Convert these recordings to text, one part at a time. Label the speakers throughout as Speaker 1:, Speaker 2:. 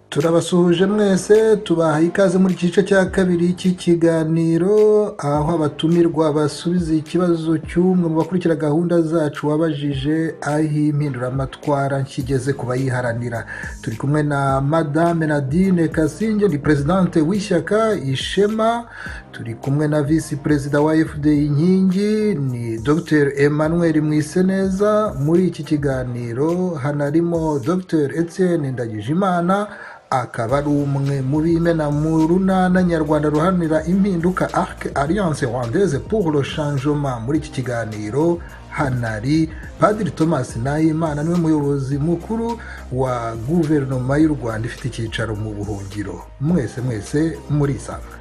Speaker 1: Turabasuhuje mwese tubaha ikaze muri iki gice cya kabiri cy'ikiganiro, aho abatumirwa basubiza ikibazo cy'umwe mu bakurikira gahunda zacu wabajije aho impinduramatwara kigeze ku bayiharanira. Turi kumwe na Madame Nadine Kasinge ni Perezidante w'ishyaka Ishema, turi kumwe na Visi Perezida wa FPR Inkingi ni Dr Emmanuel Mwiseneza. Muri iki kiganiro hanarimo Dr Etienne Ndagijimana akaba ari umwe mu b'imena mu runana nyarwanda ruharanira impinduka arc alliance rwandaise pour le changement muri iki kiganiro hanari padiri thomas nahimana niwe muyobozi mukuru wa guverinoma y'u rwanda ifite icyicaro mu buhungiro mwese mwese murisanga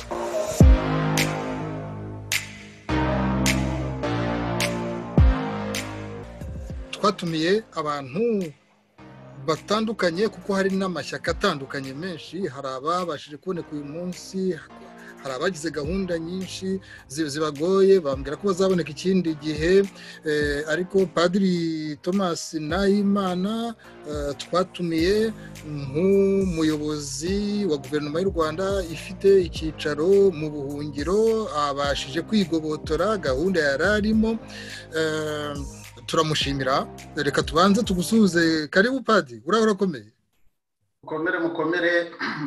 Speaker 1: twatumiye abantu batandukanye kuko hari n'amashyaka atandukanye menshi hari ababashije kuboneka uyu munsi hari abagize gahunda nyinshi zibagoye bambwira ko bazaboneka ikindi gihe ariko padiri thomas nahimana twatumiye nk'umuyobozi wa guverinoma y'u rwanda ifite icyicaro mu buhungiro abashije kwigobotora gahunda yari arimo turamushimira reka tubanze tugusuhuze karibu padi uraba urakomeye
Speaker 2: mukomere mukomere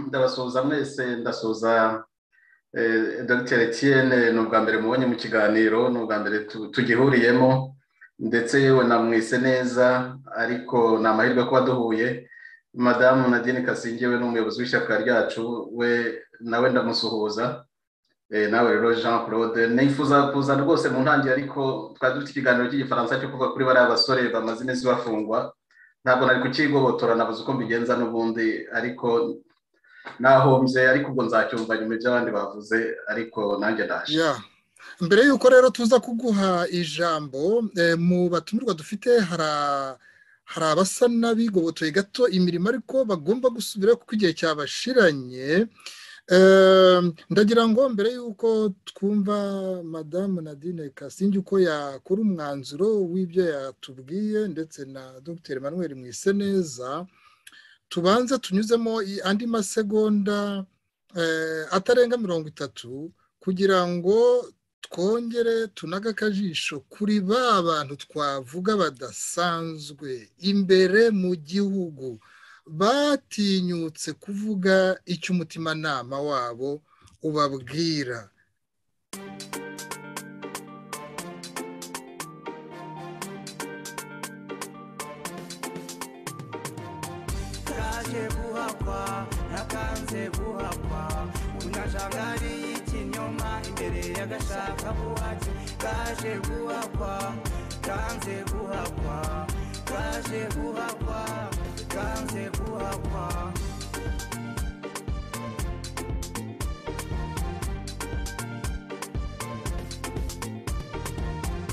Speaker 2: ndabasuhuza mwese ndasuhuza dogiteri etiyene ni ubwa mbere mubonye mu kiganiro ni ubwa mbere tugihuriyemo ndetse yewe namwise neza ariko ni amahirwe kuba duhuye madamu nadine kasinge we ni umuyobozi w'ishyaka ryacu we nawe ndamusuhuza nawe rero jean claude nifuza kuza rwose mu ntangiriro ariko twari dufite ikiganiro cy'igifaransa cyo kuvuga kuri bariya basore bamaze iminsi bafungwa ntabwo nari kukigobotora nabuze uko mbigenza n'ubundi ariko nahombye ariko ubwo nzacyumva nyuma iby'abandi bavuze ariko nanjye ndaje
Speaker 1: mbere y'uko rero tuza kuguha ijambo mu batumirwa dufite hari hari abasa n'abigobotoye gato imirimo ariko bagomba gusubira kuko igihe cyabashiranye ndagira ngo mbere y'uko twumva madamu nadine kasinge uko yakora umwanzuro w'ibyo yatubwiye ndetse na dr Emmanuel mwiseneza tubanze tunyuzemo andi masegonda atarenga mirongo itatu kugira ngo twongere tunaga akajisho kuri ba bantu twavuga badasanzwe imbere mu gihugu batinyutse kuvuga icyo umutimanama wabo ubabwira
Speaker 3: turaje guhakwa nakanze guhakwa unyajanga ari ikinyoma imbere y'agashaka buhake kaje guhakwa kanze guhakwa kaje guhakwa kanze guhakwa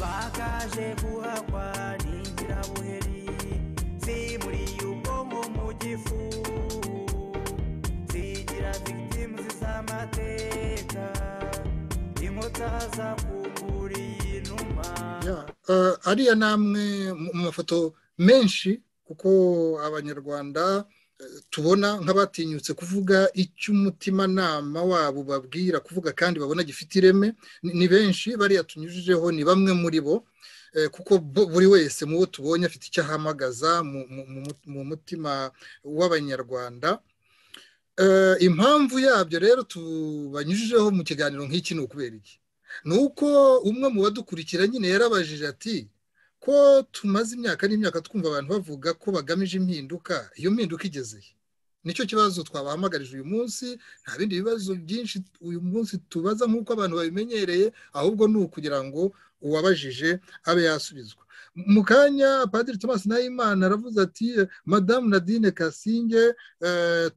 Speaker 3: bakaje guhakwa n'ingirabuheri zimuriye ubwonko mu gifu zigira victims z'amateka inkuta zakunguriye inuma
Speaker 1: ariya ni amwe mu mafoto menshi kuko abanyarwanda tubona nk'abatinyutse kuvuga icyo umutimanama wabo babwira kuvuga kandi babona gifite ireme ni benshi bariya tunyujijeho ni bamwe muri bo kuko buri wese mu bo tubonye afite icyo ahamagaza mu mutima w'abanyarwanda impamvu yabyo rero tubanyujijeho mu kiganiro nk'iki ni ukubera iki ni uko umwe mu badukurikira nyine yarabajije ati ko tumaze imyaka n'imyaka twumva abantu bavuga ko bagamije impinduka iyo mpinduka igezehe nicyo kibazo twabahamagarije uyu munsi nta bindi bibazo byinshi uyu munsi tubaza nk'uko abantu babimenyereye ahubwo ni ukugira ngo uwabajije abe yasubizwa mu kanya padiri thomas nahimana aravuze ati madamu nadine kasinge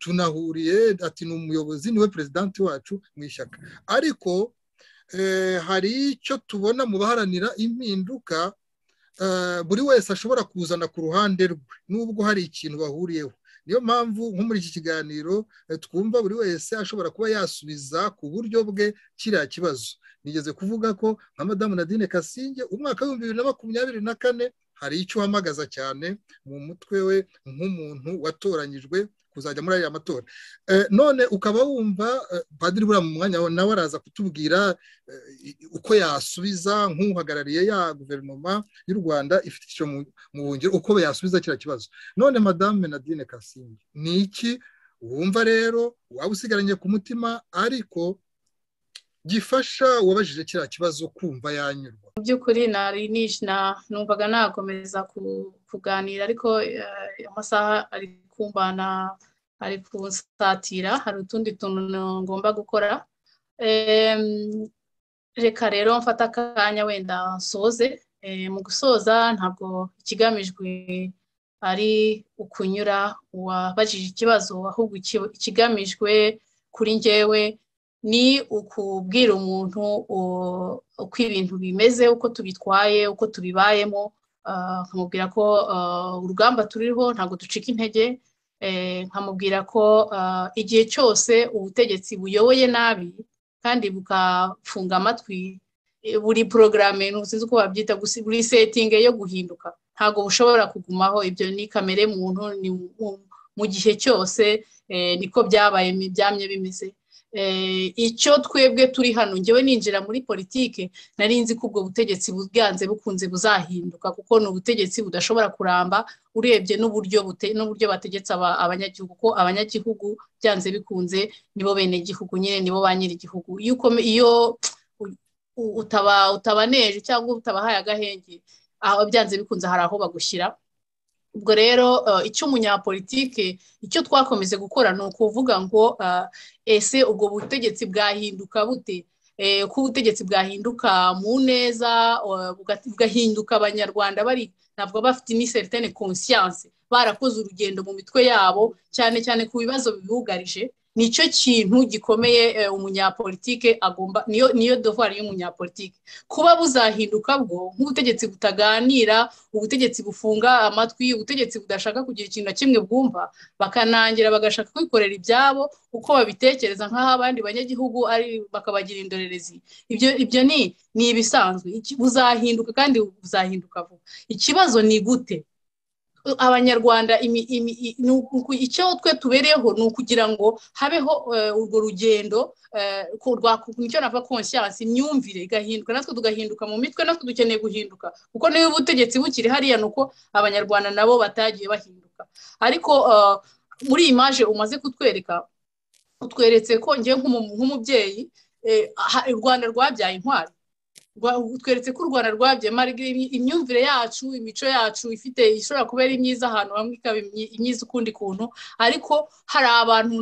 Speaker 1: tunahuriye ati ni umuyobozi niwe perezidanti wacu mu ishyaka ariko hari icyo tubona mu baharanira impinduka buri wese ashobora kuzana ku ruhande rwe nubwo hari ikintu bahuriyeho niyo mpamvu nko muri iki kiganiro twumva buri wese ashobora kuba yasubiza ku buryo bwe kiriya kibazo nigeze kuvuga ko nka madamu nadine kasinge umwaka w'ibihumbi bibiri na makumyabiri na kane hari icyo uhamagaza cyane mu mutwe we nk'umuntu watoranyijwe kuzajya muri aya matora none ukaba wumva padiri buriya mu mwanya wawe nawe araza kutubwira uko yasubiza nk'uhagarariye ya guverinoma y'u rwanda ifite icyo mu bungiro uko yasubiza kiriya kibazo none madame nadine kasimbi ni iki wumva rero waba usigaranye ku mutima ariko gifasha uwabajije kiriya kibazo kumva yanyurwa
Speaker 4: mu by'ukuri nari nishina numvaga nakomeza kuganira ariko amasaha ari kumbana ari kunsatira hari utundi tuntu ngomba gukora reka rero mfata akanya wenda nsoze mu gusoza ntabwo ikigamijwe ari ukunyura uwabajije ikibazo ahubwo ikigamijwe kuri njyewe ni ukubwira umuntu uko ibintu bimeze uko tubitwaye uko tubibayemo nkamubwira ko urugamba turiho ntabwo ducika intege nkamubwira ko igihe cyose ubutegetsi buyoboye nabi kandi bukafunga amatwi buri porogaramu ntuzi uko babyita buri setingi yo guhinduka ntabwo bushobora kugumaho ibyo ni kamere muntu mu gihe cyose niko byabaye byamye bimeze icyo twebwe turi hano ngewe ninjira muri politike nari nzi ko ubwo butegetsi bwanze bukunze buzahinduka kuko ni ubutegetsi budashobora kuramba urebye n'uburyo n'uburyo bategetse abanyagihugu ko abanyagihugu byanze bikunze nibo bene igihugu nyine nibo ba nyiri igihugu iyo utabaneje cyangwa utabahaye agahenge aho byanze bikunze hari aho bagushyira ubwo rero icyo umunyapolitike icyo twakomeze gukora ni ukuvuga ngo ese ubwo butegetsi bwahinduka bute ko ubutegetsi bwahinduka mu neza bugahinduka abanyarwanda bari ntabwo bafite ni seritene konsiyanse barakoze urugendo mu mitwe yabo cyane cyane ku bibazo bibugarije nicyo kintu gikomeye umunyapolitike agomba niyo niyo dovwari y'umunyapolitike kuba buzahinduka bwo nk'ubutegetsi butaganira ubutegetsi bufunga amatwi ubutegetsi budashaka kugira ikintu na kimwe bwumva bakanangira bagashaka kwikorera ibyabo uko babitekereza nk'aho abandi banyagihugu ari bakabagira indorerezi ibyo ibyo ni ni ibisanzwe buzahinduka kandi buzahinduka vuba ikibazo ni gute abanyarwanda icyo twe tubereyeho ni ukugira ngo habeho urwo rugendo nicyo nava konsyansi imyumvire igahinduka natwe tugahinduka mu mitwe natwe dukeneye guhinduka kuko niba ubutegetsi bukiri hariya ni uko abanyarwanda nabo batagiye bahinduka ariko muri iyi maje umaze kutwereka utweretse ko ngewe nk'umubyeyi u rwanda rwabyaye intwari tweretse ko u rwanda rwabyaye imyumvire yacu imico yacu ifite ishobora kuba ari myiza ahantu hamwe ikaba imyiza ukundi kuntu ariko hari abantu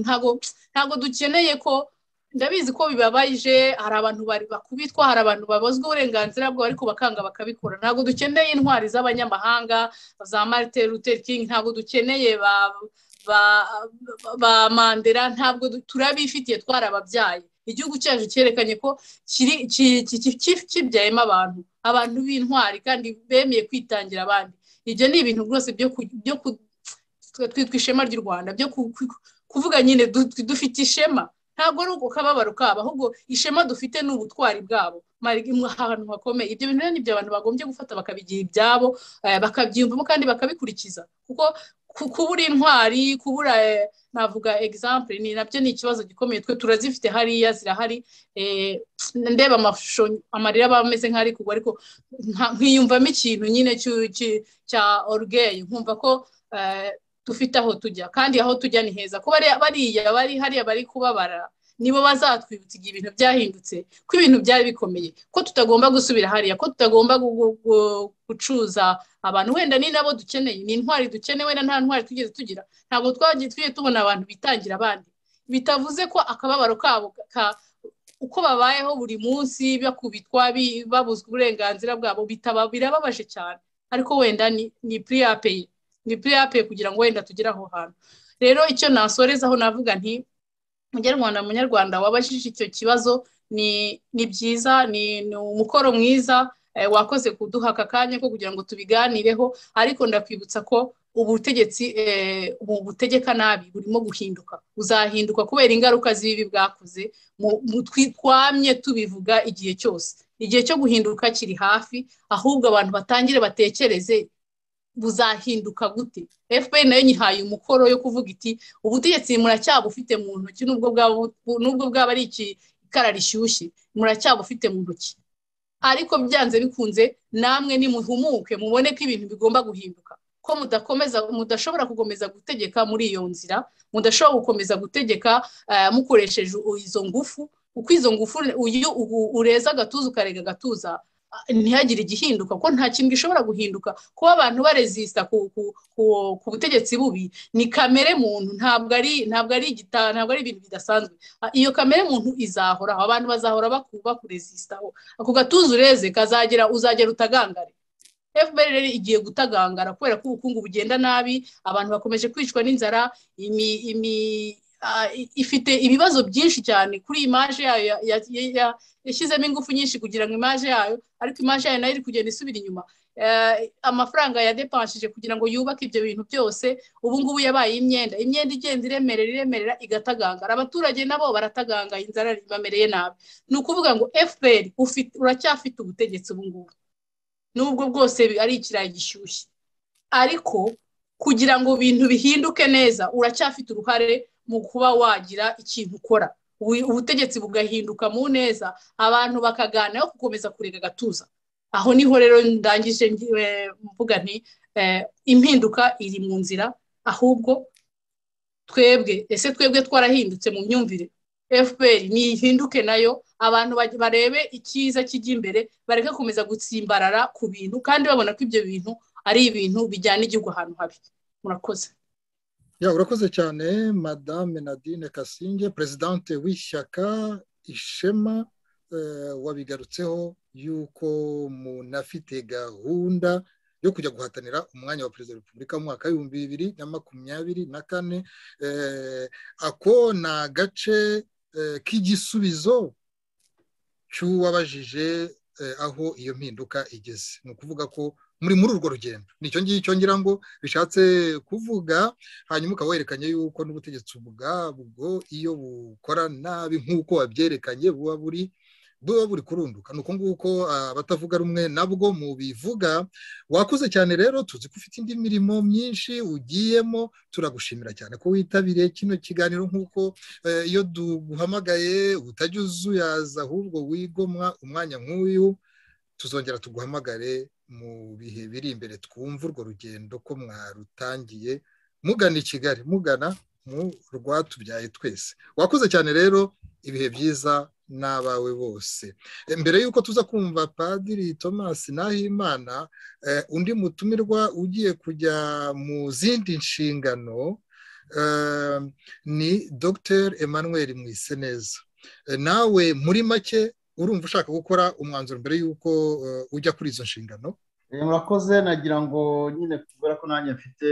Speaker 4: ntabwo dukeneye ko ndabizi ko bibabaje hari abantu bakubitwa hari abantu babuzwa uburenganzira bwabo ariko bakanga bakabikora ntabwo dukeneye intwari z'abanyamahanga za marite Luther King ntabwo dukeneye ba mandera ntabwo turabifitiye twarababyaye igihugu cyacu cyerekanye ko kibyayemo abantu abantu b'intwari kandi bemeye kwitangira abandi ibyo ni ibintu rwose byo twitwa ishema ry'u rwanda byo kuvuga nyine dufite ishema ntabwo ari uko kababaro kabo ahubwo ishema dufite ni ubutwari bwabo ahantu hakomeye ibyo bintu ni ibyo abantu bagombye gufata bakabigira ibyabo bakabyiyumvamo kandi bakabikurikiza kuko kubura intwari kubura navuga egisample ni nabyo ni ikibazo gikomeye twe turazifite hariya zirahari ndeba amashusho amarira aba ameze nk'ari kugwa ariko nkiyumvamo ikintu nyine cya orugeye nkumva ko dufite aho tujya kandi aho tujya ni heza ko bariya bari hariya bari kubabara nibo bazatwibutsa igihe ibintu byahindutse ko ibintu byari bikomeye ko tutagomba gusubira hariya ko tutagomba gucuza abantu wenda ni nabo dukeneye ni intwari dukeneye wenda nta ntwari tugeze tugira ntabwo twagiye tujye tubona abantu bitangira abandi bitavuze ko akababaro kabo uko babayeho buri munsi bakubitwa babuzwa uburenganzira bwabo birababaje cyane ariko wenda ni piriyapeyi ni piriyapeyi kugira ngo wenda tugere aho hantu rero icyo nasorezaho navuga nti munyarwanda munyarwanda wabajije icyo kibazo ni byiza ni umukoro mwiza wakoze kuduha aka kanya ko kugira ngo tubiganireho ariko ndakwibutsa ko ubutegetsi butegeka nabi burimo guhinduka buzahinduka kubera ingaruka z'ibibi bwakoze twamye tubivuga igihe cyose igihe cyo guhinduka kiri hafi ahubwo abantu batangire batekereze buzahinduka gute fpr nayo nyihaye umukoro yo kuvuga iti ubutegetsi muracyabufite mu ntoki nubwo bwaba nubwo bwaba ari ikara rishyushye muracyabufite mu ntoki ariko byanze bikunze namwe nimuhumuke mubone ko ibintu bigomba guhinduka ko mudakomeza mudashobora gukomeza gutegeka muri iyo nzira mudashobora gukomeza gutegeka mukoresheje izo ngufu kuko izo ngufu iyo ureza agatuza ukarega agatuza ntihagire igihinduka kuko nta kintu gishobora guhinduka kuba abantu barezisita ku butegetsi bubi ni kamere muntu ntabwo ari ntabwo ari igitabo ntabwo ari ibintu bidasanzwe iyo kamere muntu izahoraho abantu bazahora bakurezisitaho ako gatuza ureze kazagera uzagera utagangare fpr rero igiye gutagangara kubera ko ubukungu bugenda nabi abantu bakomeje kwicwa n'inzara ifite ibibazo byinshi cyane kuri imaje yayo yashyizemo ingufu nyinshi kugira ngo imaje yayo ariko imaje yayo nayo iri kugenda isubira inyuma amafaranga yadepanshije kugira ngo yubake ibyo bintu byose ubu ngubu yabaye imyenda imyenda igenda iremerera iremerera igatagangara abaturage nabo barataganga inzara bamereye nabi ni ukuvuga ngo fpr uracyafite ubutegetsi ubu ngubu n'ubwo bwose ari ikirayi gishyushye ariko kugira ngo ibintu bihinduke neza uracyafite uruhare mu kuba wagira ikintu ukora ubutegetsi bugahinduka mu neza abantu bakagana yo gukomeza kurega agatuza aho niho rero ndangije mvuga nti impinduka iri mu nzira ahubwo twebwe ese twebwe twarahindutse mu myumvire fpr nihinduke nayo abantu barebe icyiza kijya imbere bareke gukomeza gutsimbarara ku bintu kandi babona ko ibyo bintu ari ibintu bijyana igihugu ahantu habi murakoze
Speaker 1: ya urakoze cyane madame nadine kasinge perezidante w'ishyaka ishema wabigarutseho yuko umuntu afite gahunda yo kujya guhatanira umwanya wa perezida wa repubulika mu mwaka w'ibihumbi bibiri na makumyabiri na kane ako ni agace k'igisubizo cy'uwabajije aho iyo mpinduka igeze ni ukuvuga ko muri muri urwo rugendo nicyo ngicyo ngira ngo bishatse kuvuga hanyuma ukaba werekanye yuko n'ubutegetsi ubwabwo iyo bukora nabi nk'uko wabyerekanye buba buri buba buri kurunduka ni uko nguko abatavuga rumwe nabwo mubivuga wakoze cyane rero tuzi ko ufite indi mirimo myinshi ugiyemo turagushimira cyane ko witabiriye kino kiganiro nk'uko iyo duhamagaye utajya uzuyaza ahubwo wigomwa umwanya nk'uyu tuzongera tuguhamagare mu bihe biri imbere twumva urwo rugendo ko mwarutangiye mugana i kigali mugana mu rwatubyaye twese wakoze cyane rero ibihe byiza n'abawe bose mbere y'uko tuza kumva padiri thomas nahimana undi mutumirwa ugiye kujya mu zindi nshingano ni dr emmanuel mwiseneza nawe muri make urumva ushaka gukora umwanzuro mbere y'uko ujya kuri izo nshingano
Speaker 5: murakoze nagira ngo nyine kubera ko nanjye mfite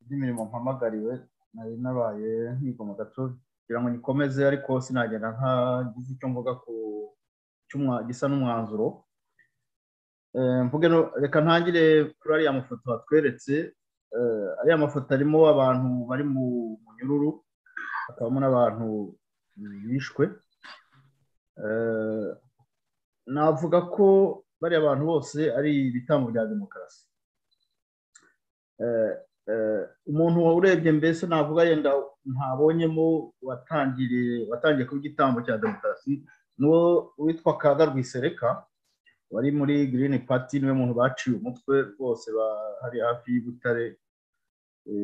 Speaker 5: indi mirimo mpamagariwe nari nabaye nkigoma gato kugira ngo nikomeze ariko sinagenda ntagize icyo mvuga ku cyuma gisa n'umwanzuro mvuge reka ntangire kuri ariya mafoto batweretse ariya mafoto arimo abantu bari mu munyururu hakabamo n'abantu bishwe navuga ko bariya bantu bose ari ibitambo bya demokarasi umuntu urebye mbese navuga yenda ntabonyemo watangiriye watangiye kuba igitambo cya demokarasi n'uwo witwa kaga rwisereka wari muri girini pati niwe muntu baciye umutwe bose bari hafi y'ibutare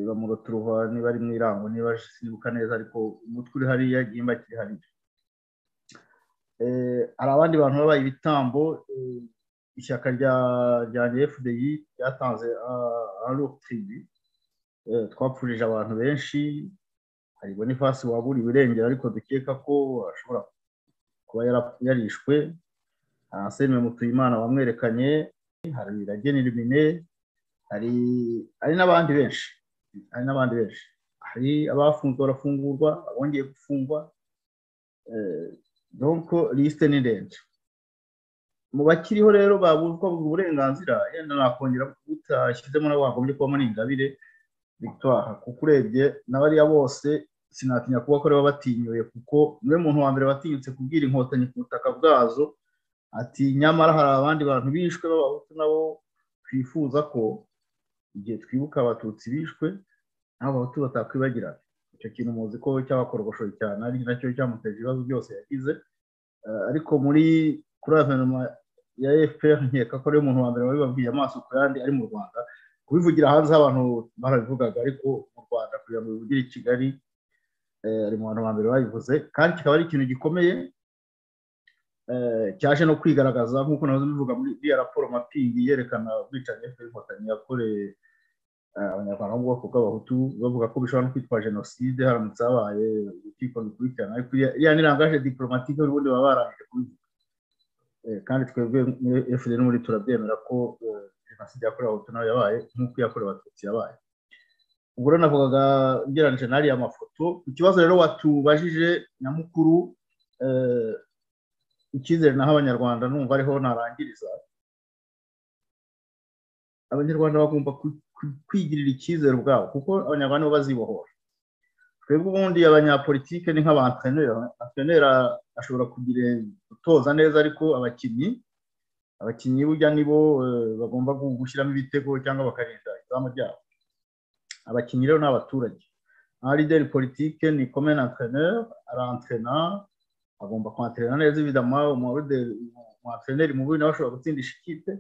Speaker 5: bamurota uruhwa niba ari mu irango niba sinibuka neza ariko umutwe uri hariya igihimba kiri hariya hari abandi bantu babaye ibitambo ishyaka rya fdi ryatanze arutirivi twapfurije abantu benshi hari bonifasi waburiye irengero ariko dukeka ko ashobora kuba yarishwe arasenwe mutuyimana wamwerekanye hari iragenera imine hari n'abandi benshi hari n'abandi benshi hari abafunzwe barafungurwa abongeye gufungwa donko lisite ni ndende mu bakiriho rero babuzwa uburenganzira yenda nakongera utashyizemo nawe wagombye kuba muri ingabire victoire kuko urebye n'abariya bose sinatinya kuba ko baba batinyuye kuko niwe muntu wa mbere watinyutse kubwira inkotanyi ku butaka bwazo ati nyamara hari abandi bantu bishwe b'abahutu nabo twifuza ko igihe twibuka abatutsi bishwe nabo abatutsi batakwibagirana icyo kintu muzi ko cyabakorogoshoye cyane ari nacyo cyamuteje ibibazo byose yagize ariko muri kuri guverinoma ya efuperi nkeka ko ariyo muntu wa mbere wabibabwiye amaso ku yandi ari mu rwanda kubivugira hanze abantu barabivugaga ariko mu rwanda kugira ngo bivugire i kigali ari mu bantu ba mbere babivuze kandi kikaba ari ikintu gikomeye cyaje no kwigaragaza nk'uko nazo mbivuga muri iriya raporo mapingi yerekana ubwicanyi bw'inkotanyi yakoreye abanyarwanda bo mu bwoko bw'abahutu bavuga ko bishobora no kwitwa jenoside haramutse habaye urukiko rukurikirana ariko iriya ni rangaje diporomatike n'ubundi baba barangije kubivuga kandi twebwe muri fdr muri turabyemera ko jenoside yakorewe abahutu nayo yabaye nk'uko iyakorewe abatutsi yabaye ubwo rero navugaga ugereranyije n'ariya mafoto ikibazo rero watubajije nyamukuru icyizere naho abanyarwanda numva ariho narangiriza abanyarwanda bagomba kwigirira icyizere ubwabo kuko abanyarwanda bo bazibohora twebwe ubundi abanyapolitike ni nk'abantenera antenera ashobora kugira gutoza neza ariko abakinnyi abakinnyi burya nibo bagomba gushyiramo ibitego cyangwa bakarinda izamu ryabo abakinnyi rero ni abaturage nka lideri politike ni komene antreneri arantrena agomba kwantrena neza ibidama umwantreneri mubi nawe ashobora gutsindisha ikipe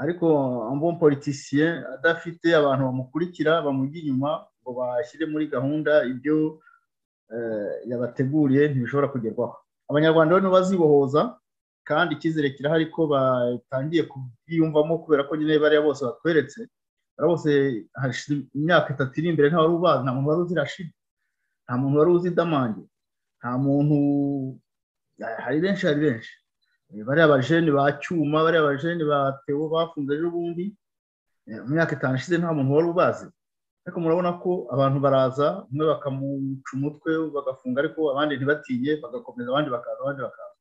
Speaker 5: ariko ambon politisiye adafite abantu bamukurikira bamujya inyuma ngo bashyire muri gahunda ibyo yabateguriye ntibishobora kugerwaho abanyarwanda bano bazibohoza kandi icyizere kirahari ko batangiye kubyiyumvamo kubera ko nyine bariya bose batweretse bose hashize imyaka itatu iri imbere nta wari ubazi nta muntu wari uzi rashidi nta muntu wari uzi damange nta muntu hari benshi hari benshi bariya bajene ba cyuma bariya bajene ba tewo bafunze n'ubundi mu myaka itanu ishize nta muntu wari ubazi ariko murabona ko abantu baraza umwe bakamuca umutwe bagafunga ariko abandi ntibatinye bagakomeza abandi bakaza abandi bakaza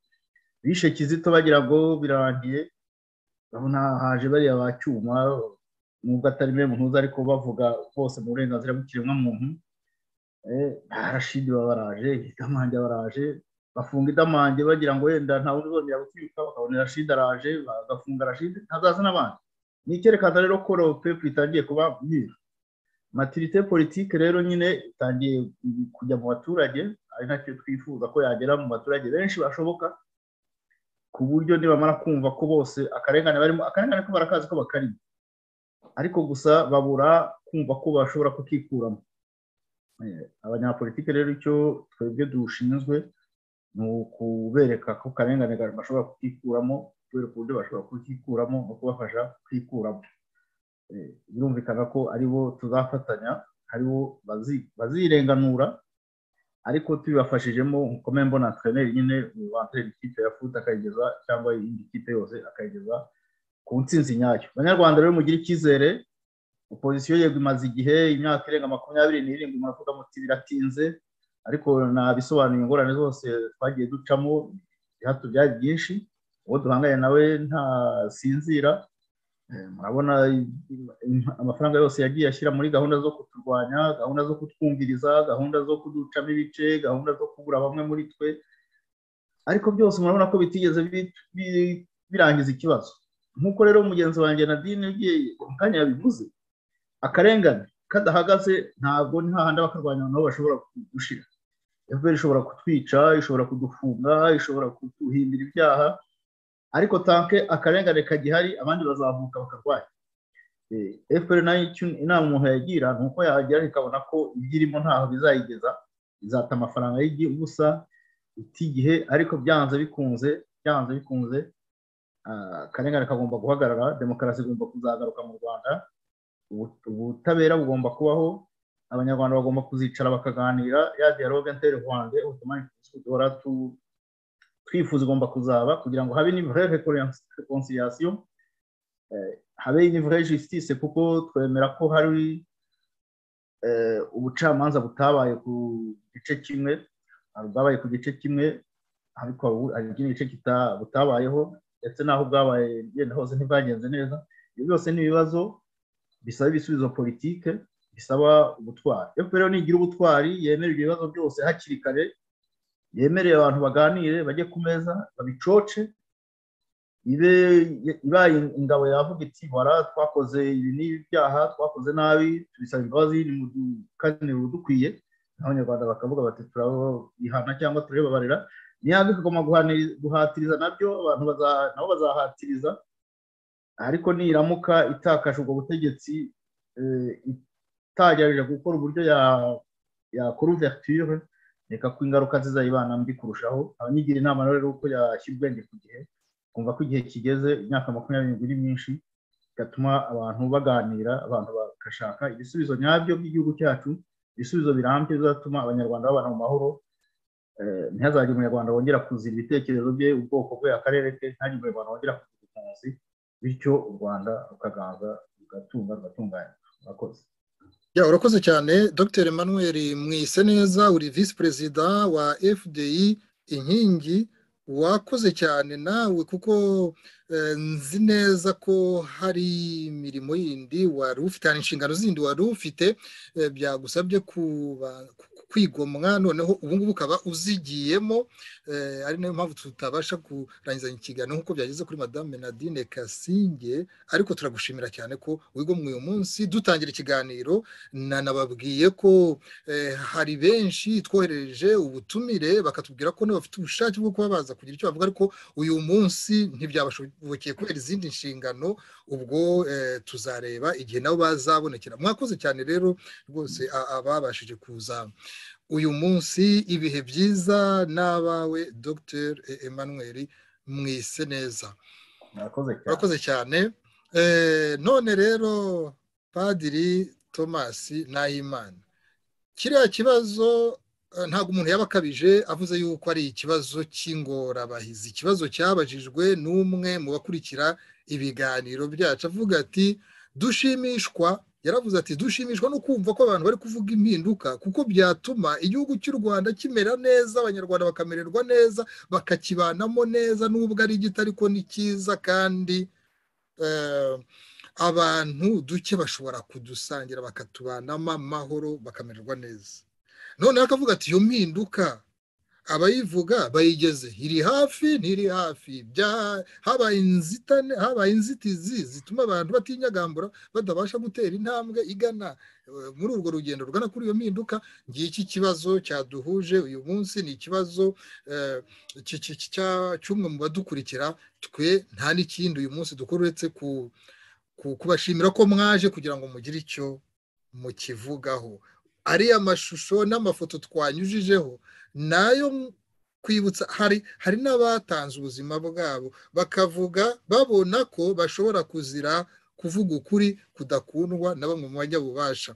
Speaker 5: bishe kizito bagira ngo birarangiye urabona haje bariya ba cyuma nubwo atari be muntu uzi ariko bavuga bose mu burenganzira bw'ikiremwamuntu barashidi baraje idamange baraje bafunga idamange bagira ngo wenda nta wundi uzongera gutwika bakabona rashidi araje bagafunga rashidi ntazaza n'abandi ni icyerekana rero ko pepu itangiye kuba myiza matirite politike rero nyine itangiye kujya mu baturage ari nacyo twifuza ko yagera mu baturage benshi bashoboka ku buryo nibamara kumva ko bose akarengane barimo akarengane ko barakazi ko bakarimo ariko gusa babura kumva ko bashobora kukikuramo abanyapolitike rero icyo twebwe dushinzwe ni ukubereka ko karengane bashobora kukikuramo kubereka uburyo bashobora kukikuramo no kubafasha kwikuramo birumvikana ko aribo tuzafatanya aribo bazirenganura ariko tubibafashijemo nkome mbona treneri nyine wantere ikipe ya futi akayigeza cyangwa indi kipe yose akayigeza ku nsinzi nyayo abanyarwanda rero mugire icyizere opozisiyo yego imaze igihe imyaka irenga makumyabiri n'irindwi muravuga muti biratinze ariko nabisobanuye ingorane zose twagiye ducamo ibihato byari byinshi uwo duhanganye nawe ntasinzira murabona amafaranga yose yagiye ashyira muri gahunda zo kuturwanya gahunda zo kutwumviriza gahunda zo kuducamo ibice gahunda zo kubura bamwe muri twe ariko byose murabona ko bitigeze birangiza ikibazo nk'uko rero mugenzi wanjye na dini ugiye mu kanya yabivuze akarengane kadahagaze ntabwo ni hahandi bakarwanya abantu bashobora gushira efuperi ishobora kutwica ishobora kudufunga ishobora kuduhindura ibyaha ariko tanke akarengane kagihari abandi bazamuka bakarwanya efuperi nayo inama umuntu yagira ni uko yagira ikabona ko ibyo irimo ntaho bizayigeza izata amafaranga y'ubusa itigihe ariko byanze bikunze byanze bikunze akarengane kagomba guhagarara demokarasi igomba kuzagaruka mu rwanda ubutabera bugomba kubaho abanyarwanda bagomba kuzicara bakaganira ya dialogue interwange duhora twifuza igomba kuzaba kugira ngo habe n'ivre reconciliation habe n'ivre justice kuko twemera ko hari ubucamanza butabaye ku gice kimwe bwabaye ku gice kimwe ariko hari ikindi gice butabayeho ndetse n'aho bwabaye genda hose ntibwagenze neza ibyo byose ni ibibazo bisaba ibisubizo politike bisaba ubutwari rero nigira ubutwari yemera ibyo bibazo byose hakiri kare yemereye abantu baganire bajye ku meza babicoce ibe ibaye ingabo yavuga iti bara twakoze ibi n'ibi byaha twakoze nabi tubisaba imbabazi kandi dukwiye abanyarwanda bakavuga bati turabihana cyangwa turabibabarira niba bikagomba guhatiriza nabyo abantu nabo bazahatiriza ariko niramuka itakaje ubwo butegetsi itagerageje gukora uburyo yakora uverture reka ko ingaruka zizayibana mbi kurushaho abanyigira inama rero uko yashyira ubwenge ku gihe kumva ko igihe kigeze imyaka makumyabiri n'ibiri myinshi bigatuma abantu baganira abantu bagashaka ibisubizo nyabyo by'igihugu cyacu ibisubizo birambye bizatuma abanyarwanda babana mu mahoro ntihazagire umunyarwanda wongera kuzira ibitekerezo bye ubwoko bwe akarere ke ntihagire umunyarwanda wongera kuzira impunzi bityo u rwanda rukaganza rugatunga rugatunganya murakoze
Speaker 1: urakoze cyane dr emmanuel mwise neza uri visi perezida wa fdi inkingi wakoze cyane nawe kuko nzi neza ko hari imirimo yindi wari ufite hari inshingano zindi wari ufite byagusabye kwigomwa noneho ubungubu ukaba uzigiyemo ari nayo mpamvu tutabasha kurangizanya ikiganiro nk'uko byageze kuri madame nadine kasinge ariko turagushimira cyane ko wigomwe uyu munsi dutangira ikiganiro nanababwiye ko hari benshi twohereje ubutumire bakatubwira ko bafite ubushake bwo kuba baza kugira icyo bavuga ariko uyu munsi ntibyabashobokeye kubera izindi nshingano ubwo tuzareba igihe nabo bazabonekera mwakoze cyane rero rwose ababashije kuza uyu munsi ibihe byiza n'abawe dr emmanuel mwise neza murakoze cyane none rero padiri thomas nahimana kiriya kibazo ntabwo umuntu yaba akabije avuze yuko ari ikibazo cy'ingorabahizi ikibazo cyabajijwe n'umwe mu bakurikira ibiganiro byacu avuga ati dushimishwa yaravuze ati dushimishwa no kumva ko abantu bari kuvuga impinduka kuko byatuma igihugu cy'u rwanda kimera neza abanyarwanda bakamererwa neza bakakibanamo neza n'ubwo ari gito ariko ni cyiza kandi abantu duke bashobora kudusangira bakatubanamo amahoro bakamererwa neza noneho akavuga ati iyo mpinduka abayivuga bayigeze iri hafi ntiri hafi habaye inzitizi zituma abantu batinyagambura batabasha gutera intambwe igana muri urwo rugendo rugana kuri iyo mpinduka ngiki kibazo cyaduhuje uyu munsi ni ikibazo cy'umwe mu badukurikira twe nta n'ikindi uyu munsi dukora uretse kubashimira ko mwaje kugira ngo mugire icyo mukivugaho ariya mashusho n'amafoto twanyujijeho nayo kwibutsa hari hari n'abatanze ubuzima bwabo bakavuga babona ko bashobora kuzira kuvuga ukuri kudakundwa na bamwe mu bajya bubasha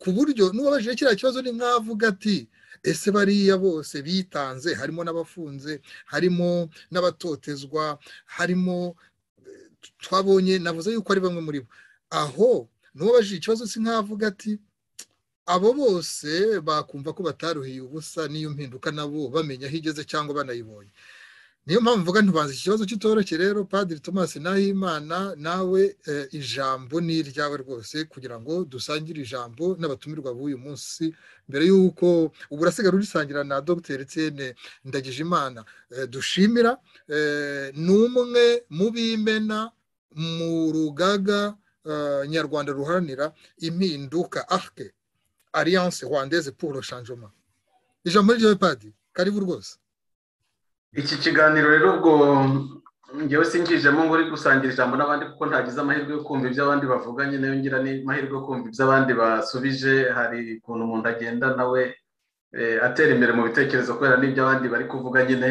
Speaker 1: ku buryo n'uwabajije kiriya kibazo ni nk'avuga ati ese bariya bose bitanze harimo n'abafunze harimo n'abatotezwa harimo twabonye navuze yuko ari bamwe muri bo aho n'uwabajije ikibazo si nk'avuga ati abo bose bakumva ko bataruhiye ubusa n'iyo mpinduka nabo bamenya aho igeze cyangwa banayibonye niyo mpamvu mvuga ntibanze iki kibazo cy'itoroshye rero padiri thomas nahimana nawe ijambo ni iryawe rwose kugira ngo dusangire ijambo n'abatumirwa b'uyu munsi mbere y'uko ubu urasigaye urisangira na dr etienne ndagijimana dushimira ni umwe mu b'imena mu rugaga nyarwanda ruharanira impinduka ahke alliance rwandaise pour le changement ijambo ryo padi karibu rwose
Speaker 2: iki kiganiro rero ubwo ngewe sinjijemo ngo uri gusangira ijambo n'abandi kuko ntagize amahirwe yo kumva ibyo abandi bavuga nyine yongera n'amahirwe yo kumva ibyo abandi basubije hari ukuntu umuntu agenda nawe atera imbere mu bitekerezo kubera n'ibyo abandi bari kuvuga nyine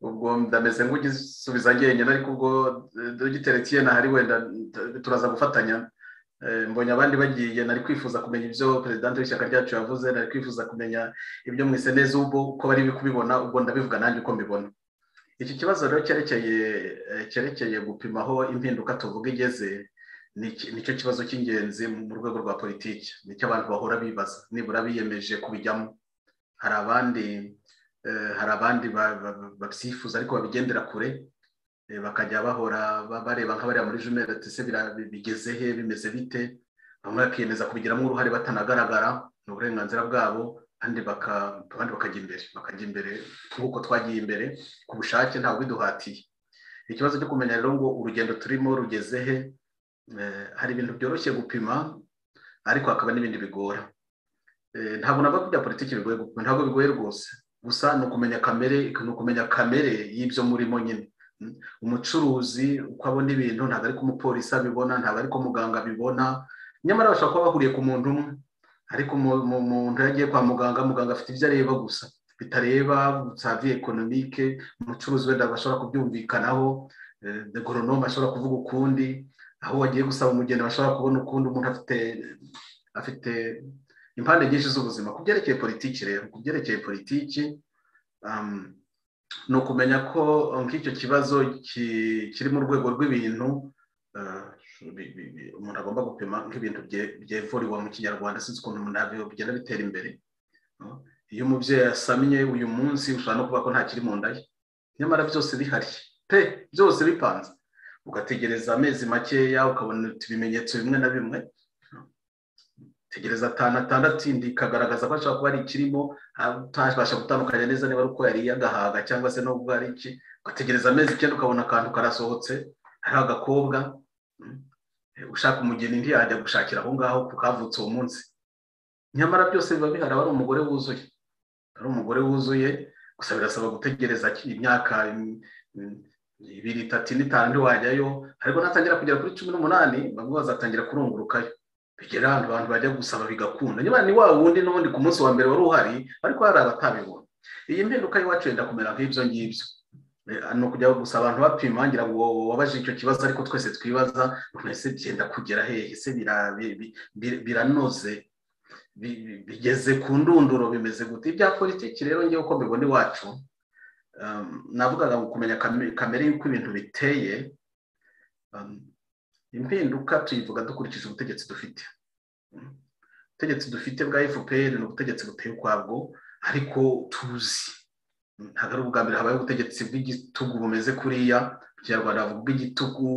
Speaker 2: ubwo ndameze nk'ugisubiza njyenyine ariko ubwo dogiteri tiyena hari wenda turaza gufatanya mbonye abandi bagiye nari kwifuza kumenya ibyo perezida w'ishyaka ryacu yavuze nari kwifuza kumenya ibyo mwese neza ubwo uko bari kubibona ubwo ndabivuga nanjye uko mbibona iki kibazo rero cyerekeye cyerekeye gupima aho impinduka tuvuga igeze nicyo kibazo cy'ingenzi mu rwego rwa politiki nicyo abantu bahora bibaza nibura biyemeje kubijyamo hari abandi hari abandi babyifuza ariko babigendera kure bakajya bahora bareba nka bariya muri jumeri se bigeze he bimeze bite bamwe bakiyemeza kubigiramo uruhare batanagaragara ni uburenganzira bwabo kandi bakajya imbere bakajya imbere nk'uko twagiye imbere ku bushake ntabwo biduhatiye ikibazo cyo kumenya rero ngo urugendo turimo rugeze he hari ibintu byoroshye gupima ariko hakaba n'ibindi bigora ntabwo nabwo kujya politiki bigoye gupima ntabwo bigoye rwose gusa ni ukumenya kamere ni ukumenya kamere y'ibyo murimo nyine umucuruzi uko abona ibintu ntabwo ari ko umupolisi abibona ntabwo ari ko muganga abibona nyamara bashobora kuba bahuriye ku muntu umwe ariko umuntu yagiye kwa muganga muganga afite ibyo areba gusa bitareba savi ekonomike umucuruzi wenda bashobora kubyumvikanaho goronome ashobora kuvuga ukundi aho wagiye gusaba umugeni bashobora kubona ukundi umuntu afite afite impande nyinshi z'ubuzima ku byerekeye politiki rero ku byerekeye politiki ni ukumenya ko nk'icyo kibazo kiri mu rwego rw'ibintu umuntu agomba gupima nk'ibintu byevuriwe mu kinyarwanda sinzi ukuntu umuntu bigenda bitera imbere iyo umubyeyi yasamye uyu munsi ushobora no kuba ko nta kiri mu nda ye nyamara byose bihari pe byose bipanze ugategereza amezi makeya ukabona ibimenyetso bimwe na bimwe tegereza atanu atandatu indi ikagaragaza ko ashobora kuba ari ikirimo utabasha gutandukanya neza niba ari uko yariye agahaga cyangwa se n'ubwo ari iki ugategereza amezi icyenda ukabona akantu karasohotse hari agakobwa ushaka umugeni ntiyajya gushakira aho ngaho kuko havutse uwo munsi nyamara byose biba bihari aba ari umugore wuzuye ari umugore wuzuye gusa birasaba gutegereza imyaka ibiri itatu n'itanu ntiwajyayo ariko natangira kugera kuri cumi n'umunani bamwe bazatangira kurungurukayo bigera ahantu abantu bajya gusaba bigakunda nyamara ni wa wundi n'ubundi ku munsi wa mbere wari uhari ariko hari abatabibona iyi mpinduka y'iwacu yenda kumera nk'ibyo ngibyo ni ukujya gusa abantu bapima ngira ngo wabaje icyo kibazo ariko twese twibaza twese byenda kugera hehe se biranoze bigeze ku ndunduro bimeze gute ibya politiki rero ngewe uko mbibona iwacu navugaga ngo kumenya kamere y'uko ibintu biteye impinduka tuyivuga dukurikije ubutegetsi dufite ubutegetsi dufite bwa fpr ni ubutegetsi buteye ukwabwo ariko tuzi ntabwo ari ubwa mbere habaye ubutegetsi bw'igitugu bumeze kuriya mu kinyarwanda bavuga ubw'igitugu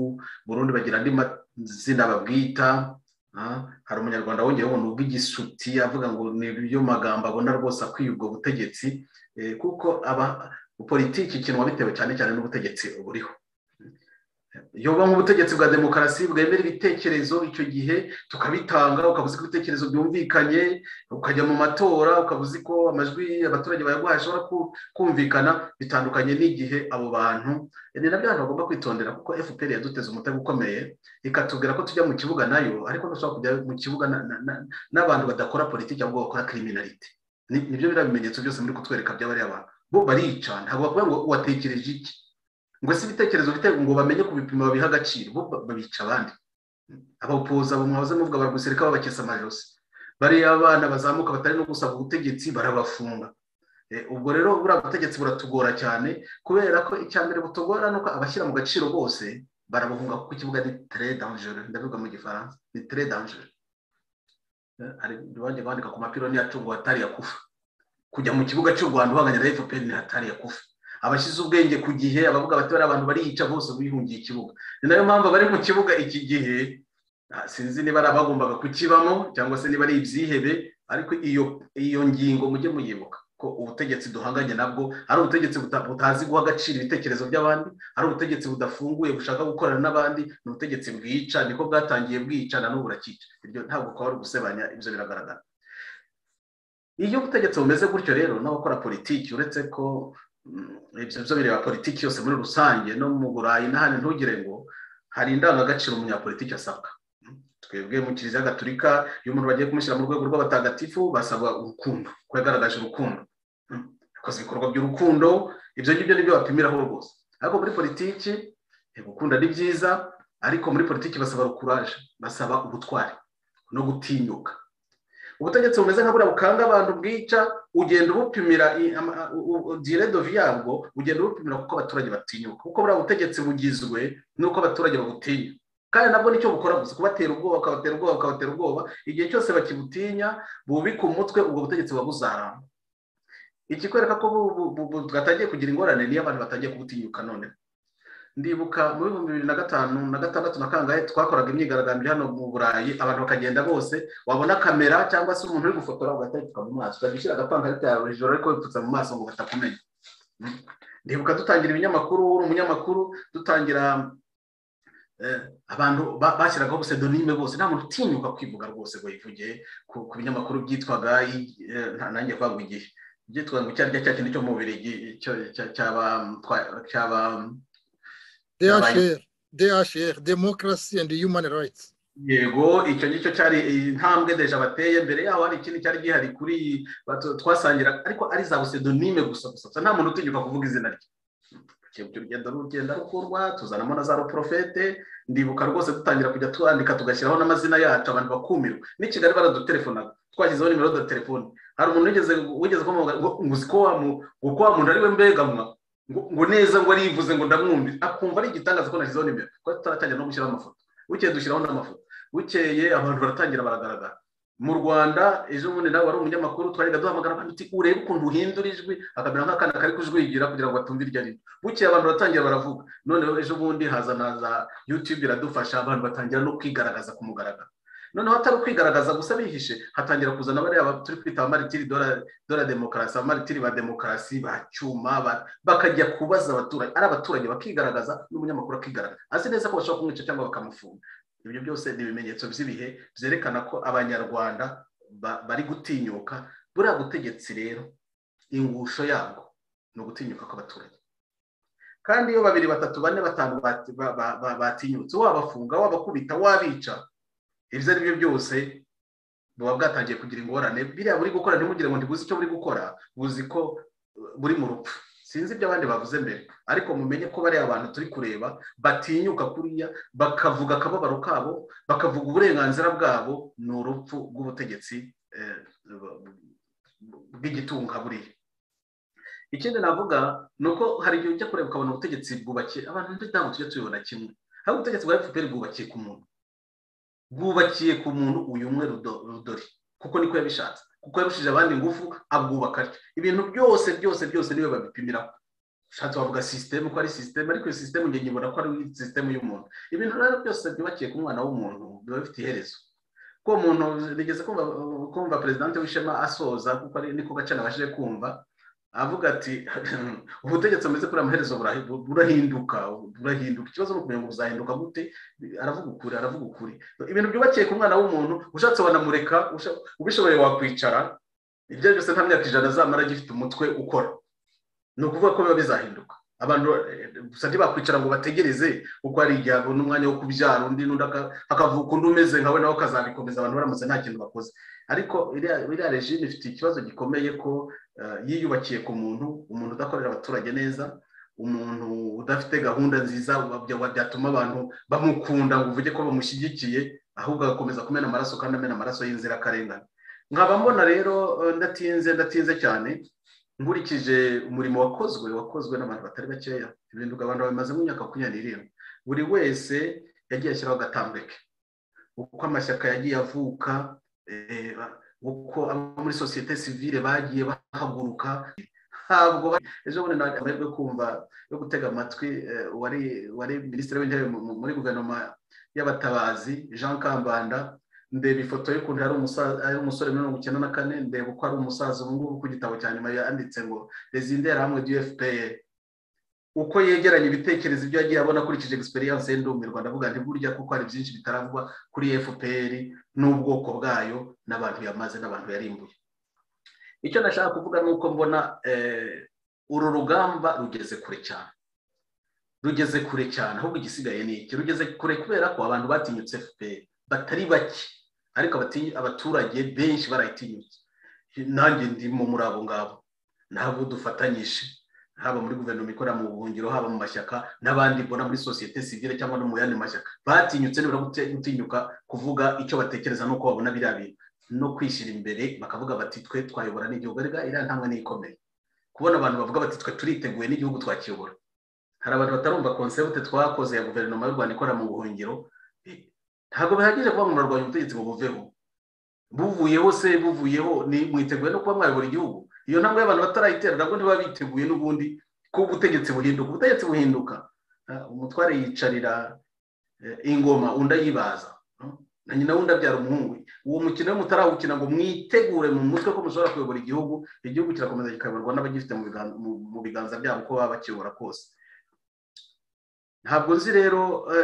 Speaker 2: burundu bagira andi mazina babwita hari umunyarwanda wongeye ubona ubw'igisuti avuga ngo ni ibyo magambo abona rwose akwiye ubwo butegetsi kuko aba politiki ikinwa bitewe cyane cyane n'ubutegetsi buriho yoba nk'ubutegetsi bwa demokarasi bwemera ibitekerezo icyo gihe tukabitanga ukabuze ko ibitekerezo byumvikanye ukajya mu matora ukabuze ko amajwi abaturage bayaguhaye ashobora kumvikana bitandukanye n'igihe abo bantu ni nabyo abantu bagomba kwitondera kuko fpr yaduteze umutego ukomeye ikatubwira ko tujya mu kibuga nayo ariko ntushobora kujya mu kibuga n'abantu badakora politiki ahubwo bakora kiriminarite nibyo biriya bimenyetso byose muri kutwereka by'abariya abantu bo barica ntabwo bavuga ngo watekereje iki ngo si ibitekerezo bite ngo bamenye ku bipimo babiha agaciro bo babica abandi abapoza bamuhaze muvuga baragusirika babakesa amajosi bariya abana bazamuka batari no gusaba ubutegetsi barabafunga ubwo rero buriya butegetsi buratugora cyane kubera ko icya mbere butugora ni uko abashyira mu gaciro bose barabahunga kuko ikibuga ni tere danjere ndabivuga mu gifaransa ni tere danjere bajya bandika ku mapironi yacu ngo hatari yakufa kujya mu kibuga cy'u rwanda uhanganya na efuperi ni hatari yakufa abashyize ubwenge ku gihe abavuga bati bariya abantu bariyica bose bihungiye ikibuga ni nayo mpamvu abari mu kibuga iki gihe sinzi niba ari abagombaga kukibamo cyangwa se niba ari ibyihebe ariko iyo ngingo mujye muyibuka ko ubutegetsi duhanganye nabwo ari ubutegetsi butazi guha agaciro ibitekerezo by'abandi ari ubutegetsi budafunguye bushaka gukorana n'abandi ni ubutegetsi bwica niko bwatangiye bwicana n'ubu burakica iryo ntabwo ukaba ari ugusebanya ibyo biragaragara iyo ubutegetsi bumeze gutyo rero n'abakora politiki uretse ko ibyo byo bireba politiki yose muri rusange no mu burayi n'ahandi ntugire ngo hari indangagaciro umunyapolitiki asabwa twebwe mu kiliziya gaturika iyo umuntu bagiye kumushyira mu rwego rw'abatagatifu basaba urukundo ko yagaragaje urukundo yakoze ibikorwa by'urukundo ibyo ngibyo nibyo bapimiraho rwose ariko muri politiki gukunda ni byiza ariko muri politiki basaba rukuraje basaba ubutwari no gutinyuka ubutegetsi bumeze nka buriya bukanga abantu bwica ugenda ubupimira diredovi yabwo ugenda ubupimira kuko abaturage batinyuka kuko buriya butegetsi bugizwe n'uko abaturage babutinya kandi nabwo nicyo bukora gusa kubatera ubwoba ukabatera ubwoba ukabatera ubwoba igihe cyose bakibutinya bubika umutwe ubwo butegetsi buba buzaramba ikikwereka ko bwatangiye kugira ingorane niyo abantu batangiye kubutinyuka none ndibuka mu bihumbi bibiri na gatanu na gatandatu na kangahe twakoraga imyigaragambyo hano mu burayi abantu bakagenda bose wabona kamera cyangwa se umuntu uri gufotora ugatarika mu maso ukajya ushyira agapankarita yawe hejuru ariko wipfutse mu maso ngo batakumenya ndibuka dutangira ibinyamakuru uri umunyamakuru dutangira abantu bashyiragaho pseudonyme bose nta muntu utinyuka kwivuga rwose ngo yivuge ku binyamakuru byitwaga nanjye kwaguha igihe byitwaga ngo icyo ari cyo cya kintu cyo mu mubiri cyaba
Speaker 1: dhr demokarasi andi yumani rayitsi
Speaker 2: yego icyo ngicyo cyari intambwe deje bateye mbere yaho hari ikindi cyari gihari kuri twasangira ariko ari za pseudonyme gusa gusa nta muntu utinyuka kuvuga izina rye urugendo rugenda rukundwa tuzanamo na za ruporofete ndibuka rwose dutangira kujya twandika tugashyiraho n'amazina yacu abantu bakumirwa n'i kigali baradutelefona twashyizeho nimero za telefone hari umuntu wigeze kumuvuga ngo uzi ko wa muntu ari we mbegamwa ngo neza ngo arivuze ngo ndamwumve akumva ari igitangaza ko nashyizeho nimero kuko tutaratangira no gushyiraho amafoto bukeye dushyiraho n'amafoto bukeye abantu baratangira baragaragara mu rwanda ejo bundi nawe wari umunyamakuru twajyaga duhamagara abantu uti urebe ukuntu uhindura ijwi akamera nk'akana kari kujwigira kugira ngo batumve iryo rito bukeye abantu baratangira baravuga noneho ejo bundi haza na za yutube iradufasha abantu batangira no kwigaragaza ku mugaragaro noneho atari ukwigaragaza gusa bihishe hatangira kuzana bariya turi kwita amaritiri dora demokarasi amaritiri ba demokarasi ba cyuma bakajya kubaza abaturage ari abaturage bakigaragaza n'umunyamakuru akigaragaza azi neza ko bashobora kumwica cyangwa bakamufunga ibyo byose ni ibimenyetso by'ibihe byerekana ko abanyarwanda bari gutinyuka buriya butegetsi rero ingusho yabwo ni ugutinyuka kw'abaturage kandi iyo babiri batatu bane batanu batinyutse wabafunga wabakubita wabica ibyo ari byo byose buba bwatangiye kugira ingorane biriya buri gukora ntimugire ngo ntibuzi icyo buri gukora buzi ko buri mu rupfu sinzi ibyo abandi bavuze mbere ariko mumenye ko bariya abantu turi kureba batinyuka kuriya bakavuga akababaro kabo bakavuga uburenganzira bwabo ni urupfu rw'ubutegetsi bw'igitunga buriya ikindi navuga ni uko hari igihe ujya kureba ukabona ubutegetsi bwubakiye abantu ntabwo tujya tubibona kimwe hari ubutegetsi bwa efuperi bwubakiye ku muntu bwubakiye ku muntu uyu umwe rudori kuko niko yabishatse kuko yarushije abandi ingufu abwubaka ibintu byose byose byose niwe babipimiraho ushatse wavuga sisiteme ko ari sisiteme ariko iyo sisiteme ngiye nyibona ko ari sisiteme y'umuntu ibintu rero byose byubakiye ku mwana w'umuntu biba bifite iherezo ko umuntu rigeze kumva perezida w'ishema asoza kuko niko gace nabashije kumva avuga ati ubutegetsi bumeze kuri amaherezo burahinduka burahinduka ikibazo ni ukumenya ngo buzahinduka gute aravuga ukuri aravuga ukuri ibintu byubakiye ku mwana w'umuntu ushatse wanamureka ubishoboye wakwicara ibyo byose nta myaka ijana azamara agifite umutwe ukora ni ukuvuga ko biba bizahinduka abantu gusa ntibakwicara ngo bategereze kuko hari igihe abona umwanya wo kubyara undi n'undi akavuga undi umeze nkawe nawe akazabikomeza abantu baramutse nta kintu bakoze ariko iriya regime ifite ikibazo gikomeye ko yiyubakiye ku muntu umuntu udakorera abaturage neza umuntu udafite gahunda nziza byatuma abantu bamukunda ngo uvuge ko bamushyigikiye ahubwo agakomeza kumena amaraso kandi amena amaraso y'inzirakarengane nkaba mbona rero ndatinze ndatinze cyane nkurikije umurimo wakozwe wakozwe n'abantu batari bakeya ibintu abantu bamaze mu myaka makumyabiri n'irindwi buri wese yagiye ashyiraho agatambwe ke uko amashyaka yagiye avuka uko abo muri sosiyete sivire bagiye bahaguruka ntabwo ejo bundi ntabwo amahirwe kumva yo gutega amatwi wari minisitiri w'intebe muri guverinoma y'abatabazi jean kambanda ndeba ifoto y'ukuntu ari umusore mirongo icyenda na kane ndeba uko ari umusaza ubu ngubu ku gitabo cya nyuma yanditse ngo rezindera hamwe du fpr uko yegeranya ibitekerezo ibyo yagiye abona akurikije egisperiyanse ye ndumirwa ndavuga nti burya kuko hari byinshi bitaravugwa kuri fpr n'ubwoko bwayo n'abantu yamaze n'abantu yarimbuye icyo nashaka kuvuga ni uko mbona uru rugamba rugeze kure cyane rugeze kure cyane ahubwo igisigaye ni iki rugeze kure kubera ko abantu batinyutse fpr batari bake ariko abaturage benshi barayitinyutse nanjye ndimo muri abo ngabo ntabwo dufatanyije haba muri guverinoma ikorera mu buhungiro haba mu mashyaka n'abandi mbona muri sosiyete sivire cyangwa no mu yandi mashyaka batinyutse nibura gutinyuka kuvuga icyo batekereza n'uko babona biriya bintu no kwishyira imbere bakavuga bati twe twayobora n'igihugu ariko iriya ntambwe ni ikomeye kubona abantu bavuga bati twe turiteguye n'igihugu twakiyobora hari abantu batarumva konsepte twakoze ya guverinoma y'u rwanda ikorera mu buhungiro ntabwo bihagije kuba murarwanya ubutegetsi ngo buveho buvuyeho se buvuyeho ni mwiteguye no kuba mwayobora igihugu iyo ntambwe y'abantu batarayitera nabwo ntiba biteguye n'ubundi ko ubutegetsi buhinduka ubutegetsi buhinduka umutware yicarira ingoma undi ayibaza na nyina wundi abyara umuhungu uwo mukino iyo mutarawukina ngo mwitegure mu mutwe ko mushobora kuyobora igihugu igihugu kirakomeza kikayoborwa n'abagifite mu biganza byabo uko baba bakiyobora kose ntabwo nzi rero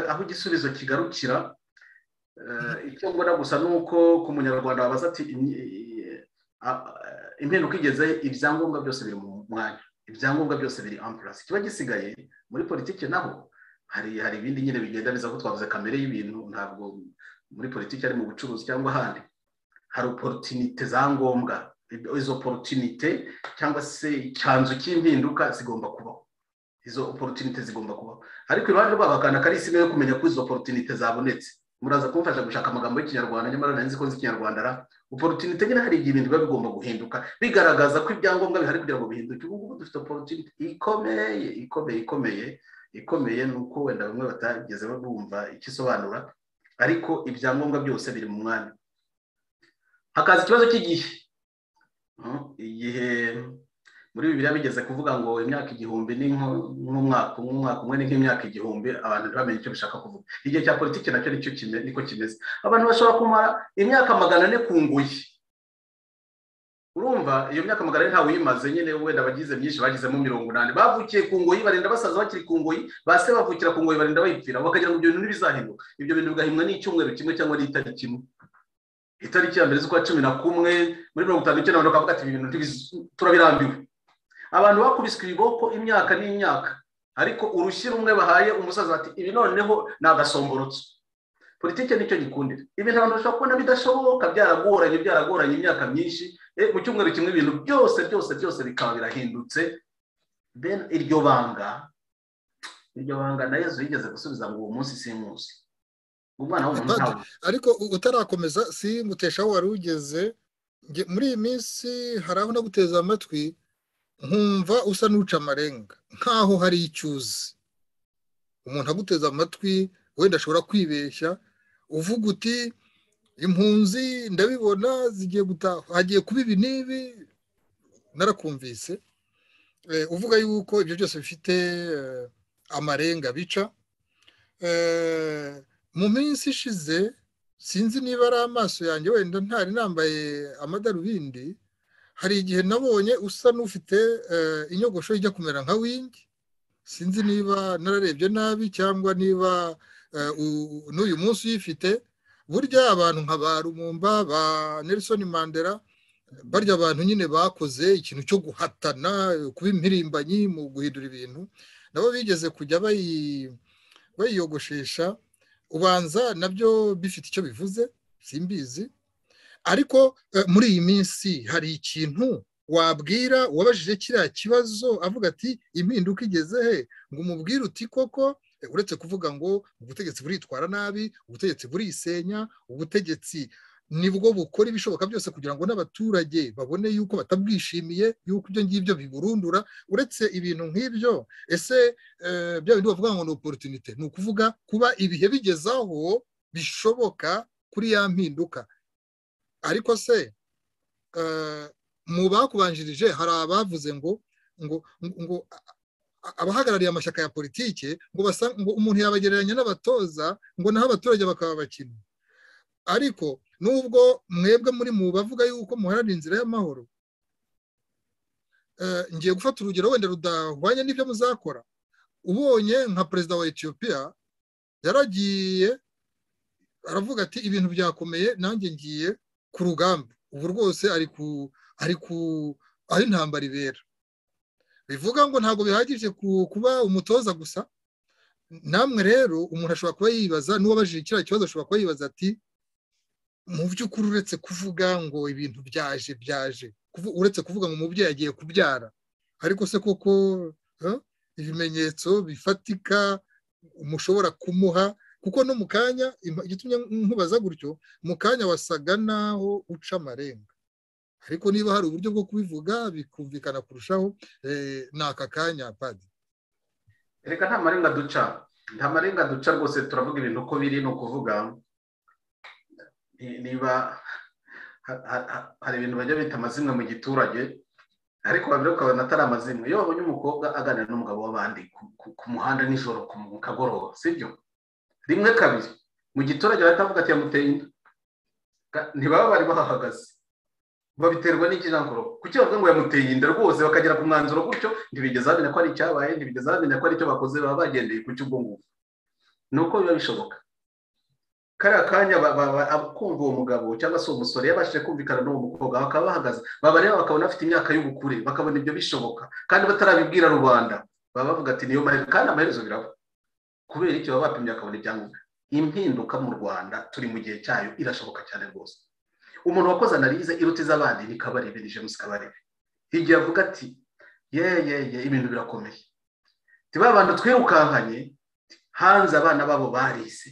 Speaker 2: aho igisubizo kigarukira icyo mbona gusa ni uko ku munyarwanda wabaza ati impinduka igeze ibyangombwa byose biri mu mwanya ibyangombwa byose biri ampurasi kiba gisigaye muri politiki naho hari hari ibindi nyine bigenda biza ko twavuze kamere y'ibintu ntabwo muri politiki ari mu bucuruzi cyangwa ahandi hari oporutinite za ngombwa izo oporutinite cyangwa se icyanzu cy'impinduka zigomba kubaho izo oporutinite zigomba kubaho ariko iruhande rwabo hakanda kari isi yo kumenya ko izo oporutinite zabonetse muraza kumfasha gushaka amagambo y'ikinyarwanda nyamara nari nzi ko nzi ikinyarwanda ra oporutinite nyine hari igihe ibintu biba bigomba guhinduka bigaragaza ko ibyangombwa bihari kugira ngo bihinduke ubu ngubu dufite oporutinite ikomeye ikomeye ikomeye ikomeye ni uko wenda bamwe batageze bumva icyo isobanura ariko ibyangombwa byose biri mu mwanya hakaza ikibazo cy'igihe igihe muri bibiriya bigeze kuvuga ngo imyaka igihumbi ni nk'umwaka umwaka umwe ni nk'imyaka igihumbi abantu ntibamenye icyo bishaka kuvuga igihe cya politiki nacyo nicyo niko kimeze abantu bashobora kumara imyaka magana ane ku nguyi urumva iyo myaka magana ane ntawe uyimaze nyine wenda abagize myinshi bagizemo mirongo inani bavukiye ku ngoyi barenda basaza bakiri ku ngoyi base bavukira ku ngoyi barenda bayipfira bakagira ngo ibyo bintu ntibizahinduka ibyo bintu bigahimwa n'icyumweru kimwe cyangwa n'itariki imwe itariki ya mbere z'ukwa cumi na kumwe muri mirongo itanu n'icyenda bakavuga ati ibi bintu turabirambiwe abantu bakubiswe ibiboko imyaka n'imyaka ariko urushyi rumwe bahaye umusaza bati ibi noneho ni agasomborotso politiki nicyo gikundira ibintu abantu bashobora kubona bidashoboka byaragoranye byaragoranye imyaka myinshi mu cyumweru kimwe ibintu byose byose byose bikaba birahindutse iryo banga iryo banga na yezu yigeze gusubiza ngo uwo munsi si munsi umwana w'umuntu ntawe
Speaker 1: ariko utarakomeza si muteshaho wari ugeze muri iyi minsi hari aho naguteze amatwi nkumva usa n'uca amarenga nk'aho hari icyuzi umuntu aguteze amatwi wenda ashobora kwibeshya uvuga uti impunzi ndabibona zigiye gutaha hagiye kuba ibi n'ibi narakumvise uvuga yuko ibyo byose bifite amarenga bica mu minsi ishize sinzi niba ari amaso yanjye wenda ntari nambaye amadarubindi hari igihe nabonye usa n'ufite inyogosho ijya kumera nka wingi sinzi niba nararebye nabi cyangwa niba n'uyu munsi uyifite burya abantu nka ba rumumba ba nelson mandela barya abantu nyine bakoze ikintu cyo guhatana kuba impirimbanyi mu guhindura ibintu nabo bigeze kujya bayiyogoshesha ubanza nabyo bifite icyo bivuze simbizi ariko muri iyi minsi hari ikintu wabwira uwabajije kiriya kibazo avuga ati impinduka igeze he ngo umubwire uti koko uretse kuvuga ngo ubutegetsi buritwara nabi ubutegetsi burisenya ubutegetsi nibwo bukora ibishoboka byose kugira ngo n'abaturage babone yuko batabwishimiye yuko ibyo ngibyo biburundura uretse ibintu nk'ibyo ese bya bindi bavuga ngo ni oporutinite ni ukuvuga kuba ibihe bigezaho bishoboka kuri ya mpinduka ariko se mu bakubanjirije hari abavuze ngo ngo ngo abahagarariye amashyaka ya politiki ngo basa ngo umuntu yabagereranya n'abatoza ngo naho abaturage bakaba abakinnyi ariko nubwo mwebwe muri mu bavuga yuko muharanira inzira y'amahoro ngiye gufata urugero wenda rudahwanye n'ibyo muzakora ubonye nka perezida wa etiyopiya yaragiye aravuga ati ibintu byakomeye nanjye ngiye ku rugamba ubu rwose ari ku ari ku aho intambara ibera bivuga ngo ntabwo bihagije kuba umutoza gusa namwe rero umuntu ashobora kuba yibaza n'uwabajije kiriya kibazo ashobora kuba yibaza ati mu by'ukuri uretse kuvuga ngo ibintu byaje byaje uretse kuvuga ngo umubyeyi agiye kubyara ariko se koko ibimenyetso bifatika mushobora kumuha kuko no mu kanya igitumye nkubaza gutyo mu kanya wasaga naho uca amarenga ariko niba hari uburyo bwo kubivuga bikumvikana kurushaho ni aka kanya padi
Speaker 2: reka nta marenga duca nta marenga duca rwose turavuga ibintu uko biri ni ukuvuga niba hari ibintu bajya bita amazimwe mu giturage ariko babiri ukabona atari amazimwe iyo wabonye umukobwa aganira n'umugabo w'abandi ku muhanda nijoro ku kagoroba si byo rimwe kabiri mu giturage baratavuga ati yamuteye inda ntibaba bari bahahagaze babiterwa n'ikirangururo kuki bavuga ngo yamuteye inda rwose bakagera ku mwanzuro gutyo ntibigeze bamenya ko ari icyabaye ntibigeze bamenya ko ari icyo bakoze baba bagendeye ku cy'ubwo ngubwo ni uko biba bishoboka kariya kanya kumva uwo mugabo cyangwa se uwo musore yabashije kumvikana n'uwo mukobwa bakaba bahagaze babareba bakabona afite imyaka y'ubukure bakabona ibyo bishoboka kandi batarabibwira rubanda baba bavuga ati niyo mahirwe kandi amaherezo biraba kubera icyo baba bapimye bakabona ibyangombwa impinduka mu rwanda turi mu gihe cyayo irashoboka cyane rwose umuntu wakoze analize iruta iz'abandi ni kabarebe ni james kabarebe igihe avuga ati ye ye ye ibintu birakomeye ba bantu twirukankanye hanze abana babo barize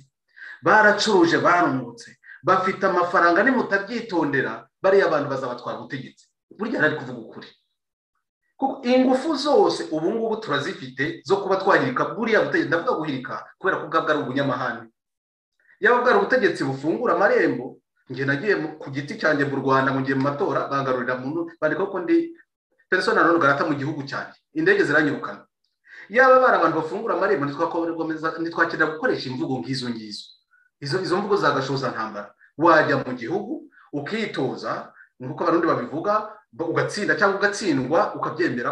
Speaker 2: baracuruje barumutse bafite amafaranga nimutabyitondera bariya bantu bazabatwara ubutegetsi burya ari kuvuga ukuri ingufu zose ubu ngubu turazifite zo kuba twahirika buriya butegetsi ndavuga guhirika kubera ko bwabwo ari ubunyamahane yaba bwari ubutegetsi bufungura amarembo njye nagiye ku giti cyanjye mu rwanda mu gihe mu matora bangarurira muntu bandika ko ndi peresona none garata mu gihugu cyanjye indege ziranyirukana yaba bari abantu bafungura amarembo ntitwakenera gukoresha imvugo nk'izo ngizo izo mvugo zagashoza ntambara wajya mu gihugu ukitoza nk'uko abarundi babivuga ugatsinda cyangwa ugatsindwa ukabyemera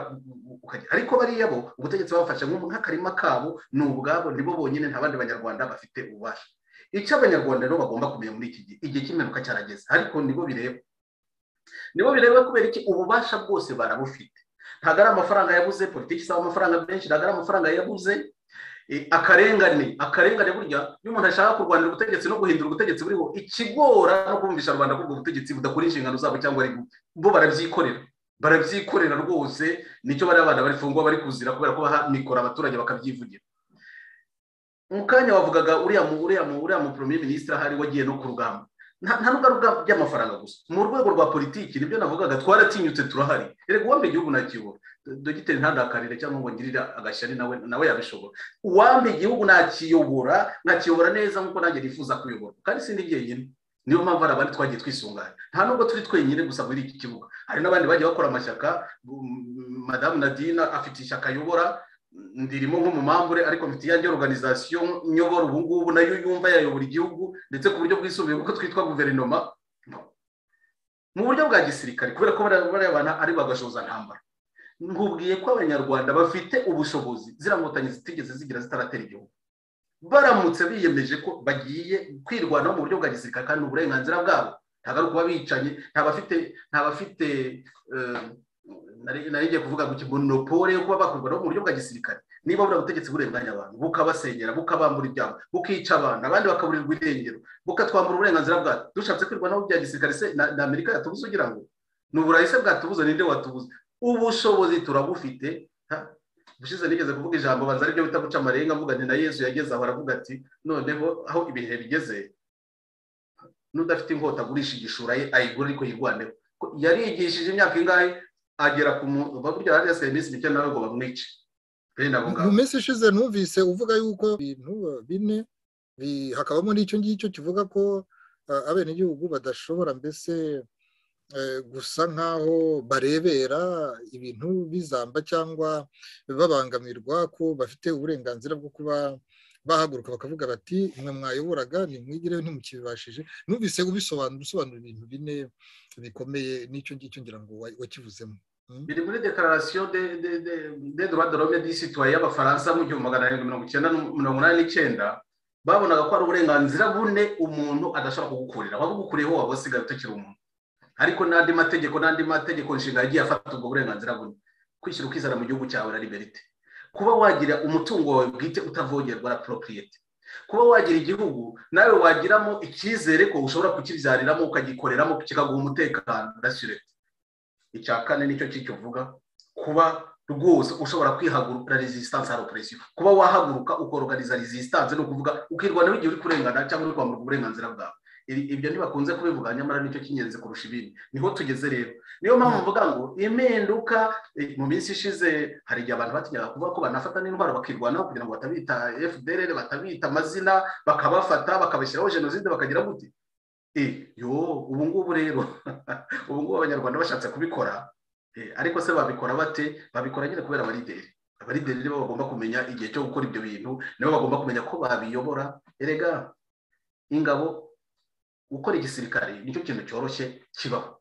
Speaker 2: ariko bariya bo ubutegetsi babafashe nk'akarima kabo ni ubwabo nibo bonyine nta bandi banyarwanda bafite ububasha icyo abanyarwanda rero bagomba kumenya muri iki gihe igihe cy'imperuka cyarageze ariko nibo bireba nibo bireba kubera iki ububasha bwose barabufite ntabwo ari amafaranga yabuze politiki isaba amafaranga menshi ntabwo ari amafaranga yabuze akarengane akarengane burya iyo umuntu ashaka kurwanira ubutegetsi no guhindura ubutegetsi buriho ikigora no kumvisha rubanda ko ubwo butegetsi budakora inshingano zabo cyangwa ari bo barabyikorera barabyikorera rwose nicyo bariya abana barifungwa bari kuzira kubera ko baha mikoro abaturage bakabyivugira mu kanya wavugaga uriya mu uriya mu uriya mu premier ministre ahari wagiye no ku rugamba nta n'ubwo by'amafaranga gusa mu rwego rwa politiki nibyo navugaga twaratinyutse turahari reka uwambe igihugu nakibura dogiteri ntandakarire cyangwa ngo ngirire agashyari nawe nawe yabishobora uwambe igihugu nakiyobora nkakiyobora neza nk'uko nanjye nifuza kuyoborwa kandi sindi jyenyine niyo mpamvu hari abandi twagiye twisunganya nta nubwo turi twenyine gusa muri iki kibuga hari n'abandi bagiye bakora amashyaka madamu nadine afite ishyaka ayobora ndirimo nk'umumambure ariko mfite iyange organizasiyo nyobora ubu ngubu nayo yumva yayobora igihugu ndetse ku buryo bwisumbuye kuko twitwa guverinoma mu buryo bwa gisirikare kubera ko bariya abantu ari bagashoza ntambara nkubwiye ko abanyarwanda bafite ubushobozi ziriya nkotanyi zitigeze zigira zitaratera igihugu baramutse biyemeje ko bagiye kwirwanaho mu buryo bwa gisirikare kandi uburenganzira bwabo ntabwo ari ukuba bicanye nta bafite naringiye kuvuga ngo monopole yo kuba bakurwanaho mu buryo bwa gisirikare niba buriya butegetsi burenganya abantu bukabasenyera bukabambura ibyabo bukica abantu abandi bakaburirwa irengero bukatwambura uburenganzira bwabo dushatse kwirwanaho bya gisirikare se na amerika yatubuze ugira ngo ni uburayi se bwatubuze ninde watubuze ubushobozi turabufite ubushize nigeze kuvuga ijambo banza aribyo bita guca amarenga avuga ni na yesu yageze aho aravuga ati noneho aho ibihe bigeze n'udafite inkota agurisha igishura ye ayigura ariko yirwaneho yarigishije imyaka ingahe agera ku muntu burya hariya serivisi mike nawe ngo bamwice
Speaker 1: mu minsi ishize numvise uvuga yuko ibintu bine hakabamo n'icyo ngicyo kivuga ko abenegihugu badashobora mbese gusa nk'aho barebera ibintu bizamba cyangwa babangamirwa ko bafite uburenganzira bwo kuba bahaguruka bakavuga bati mwe mwayoboraga ntimwigireho ntimukibibashije numvise ubisobanura usobanura ibintu bine bikomeye n'icyo ngicyo ngira ngo wakivuzemo
Speaker 2: biri muri dekararasiyo de droit de l'homme disituwaye y'abafaransa mu gihumbi magana arindwi mirongo icyenda mirongo inani n'icyenda babonaga ko ari uburenganzira bune umuntu adashobora kugukurira wabugukuriyeho waba usigaye utakiri umuntu ariko n'andi mategeko n'andi mategeko nshinga yagiye afata ubwo burenganzira bune kwishyira ukizana mu gihugu cyawe na liberite kuba wagira umutungo wawe bwite utavogerwa na poropiyete kuba wagira igihugu nawe wagiramo icyizere ko ushobora kukibyariramo ukagikoreramo kikaguha umutekano rasirete icya kane nicyo kikivuga kuba rwose ushobora kwihagurukira resistance hari operesiyo kuba wahaguruka ukoroganiza resistance ni ukuvuga ukirwanaho igihe uri kurengana cyangwa uri kwamburwa uburenganzira bwawe ibyo ntibakunze kubivuga nyamara nicyo cy'ingenzi kurusha ibindi niho tugeze rero niyo mpamvu mvuga ngo impinduka mu minsi ishize hari igihe abantu batinyaga kuvuga ko banafata n'indwara bakirwanaho kugira ngo batabita fdr batabita amazina bakabafata bakabashyiraho jenoside bakagira gute yo ubu ngubu rero ubu ngubu abanyarwanda bashatse kubikora ariko se babikora bate babikora nyine kubera abarideri abarideri nibo bagomba kumenya igihe cyo gukora ibyo bintu nibo bagomba kumenya ko babiyobora erega ingabo gukora igisirikare nicyo kintu cyoroshye kibaho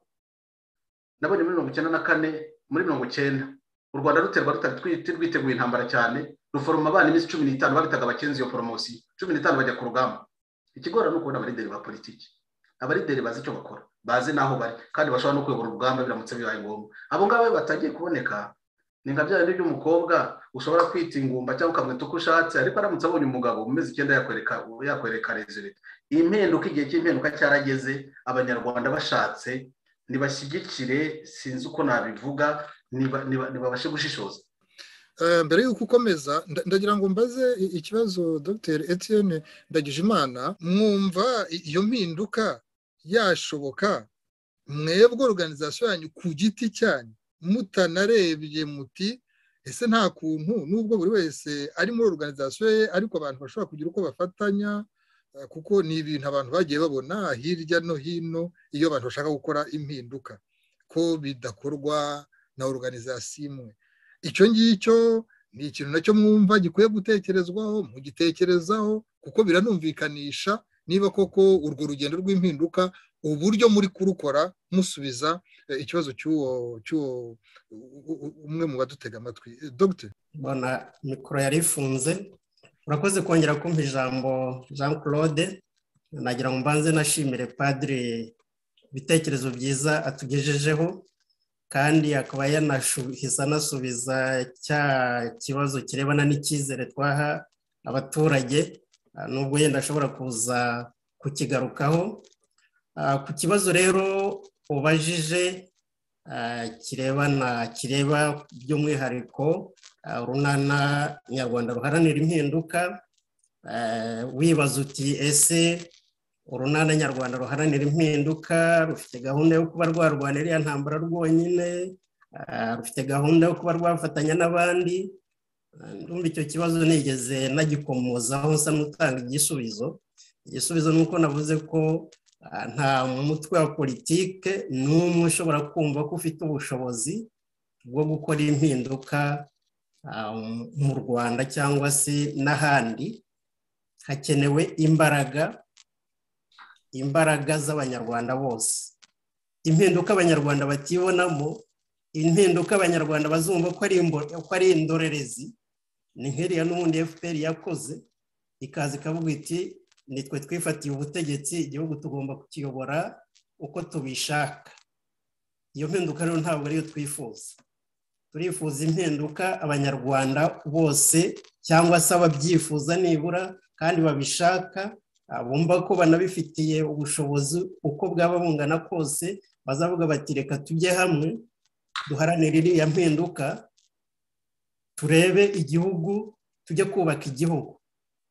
Speaker 2: nabonye muri mirongo icyenda na kane muri mirongo icyenda u rwanda ruterwa rutari rwiteguye intambara cyane ruforoma abana iminsi cumi n'itanu babitaga abakenzi iyo poromosiyo cumi n'itanu bajya ku rugamba ikigora ni ukubona abarideri ba politiki abarideri bazi icyo bakora bazi n'aho bari kandi bashobora no kuyobora urugamba biramutse bibaye ngombwa abo ngabo iyo batangiye kuboneka ni nka bya bindi by'umukobwa ushobora kwita ingumba cyangwa ukamwita uko ushatse ariko aramutse abonye umugabo mu mezi icyenda yakwereka yakwereka rezerite impinduka igihe cy'impinduka cyarageze abanyarwanda bashatse ntibashyigikire sinzi uko nabivuga ntibabashe gushishoza
Speaker 1: mbere y'uko ukomeza ndagira ngo mbaze ikibazo dr etienne ndagijimana mwumva iyo mpinduka yashoboka mwebwe organizasiyo yanyu ku giti cyanyu mutanarebye muti ese nta kuntu n'ubwo buri wese ari muri organizasiyo ye ariko abantu bashobora kugira uko bafatanya kuko ni ibintu abantu bagiye babona hirya no hino iyo abantu bashaka gukora impinduka ko bidakorwa na organizasiyo imwe icyo ngicyo ni ikintu nacyo mwumva gikwiye gutekerezwaho mugitekerezaho kuko biranumvikanisha niba koko urwo rugendo rw'impinduka uburyo muri kurukora musubiza ikibazo cy'uwo cy'uwo umwe mu badutega amatwi dogiteri
Speaker 6: mbona mikoro yari ifunze urakoze kongera kumva ijambo jean claude nagira ngo mbanze nashimire padiri ibitekerezo byiza atugejejeho kandi akaba yanahise anasubiza cya kibazo kirebana n'icyizere twaha abaturage nubwo yenda ashobora kuza kukigarukaho ku kibazo rero ubajije kirebana kireba by'umwihariko urunana nyarwanda ruharanira impinduka wibaza uti ese urunana nyarwanda ruharanira impinduka rufite gahunda yo kuba rwarwanira iriya ntambara rwonyine rufite gahunda yo kuba rwafatanya n'abandi ndumva icyo kibazo nigeze nagikomozaho nsa n'utanga igisubizo igisubizo ni uko navuze ko nta mutwe wa politike n'umwe ushobora kumva ko ufite ubushobozi bwo gukora impinduka mu rwanda cyangwa se n'ahandi hakenewe imbaraga imbaraga z'abanyarwanda bose impinduka abanyarwanda batibonamo impinduka abanyarwanda bazumva ko ari indorerezi ni nk'iriya n'ubundi fpr yakoze ikaza ikavuga iti nitwe twifatiye ubutegetsi igihugu tugomba kukiyobora uko tubishaka iyo mpinduka rero ntabwo ariyo twifuza turifuza impinduka abanyarwanda bose cyangwa se ababyifuza nibura kandi babishaka bumva ko banabifitiye ubushobozi uko bwaba bungana kose bazavuga bati reka tujye hamwe duharanire iriya mpinduka turebe igihugu tujye kubaka igihugu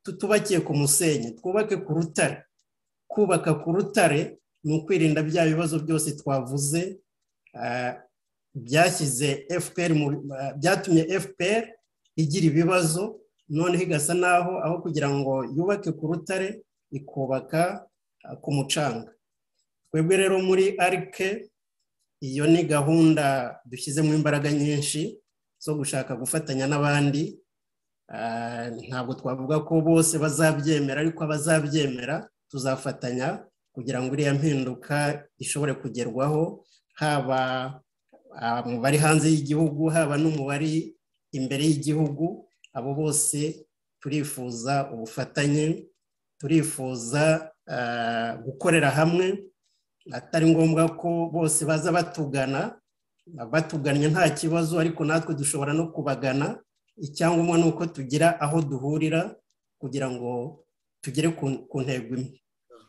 Speaker 6: tutubakiye ku musenyi twubake ku rutare kubaka ku rutare ni ukwirinda bya bibazo byose twavuze byashyize fpr byatumye fpr igira ibibazo noneho igasa naho aho kugira ngo yubake ku rutare ikubaka ku mucanga twebwe rero muri arike iyo ni gahunda dushyizemo imbaraga nyinshi zo gushaka gufatanya n'abandi ntabwo twavuga ko bose bazabyemera ariko abazabyemera tuzafatanya kugira ngo iriya mpinduka ishobore kugerwaho haba mu bari hanze y'igihugu haba no mu bari imbere y'igihugu abo bose turifuza ubufatanye turifuza gukorera hamwe atari ngombwa ko bose baza batugana batugannye nta kibazo ariko natwe dushobora no kubagana icyangombwa ni uko tugira aho duhurira kugira ngo tugere ku ntego imwe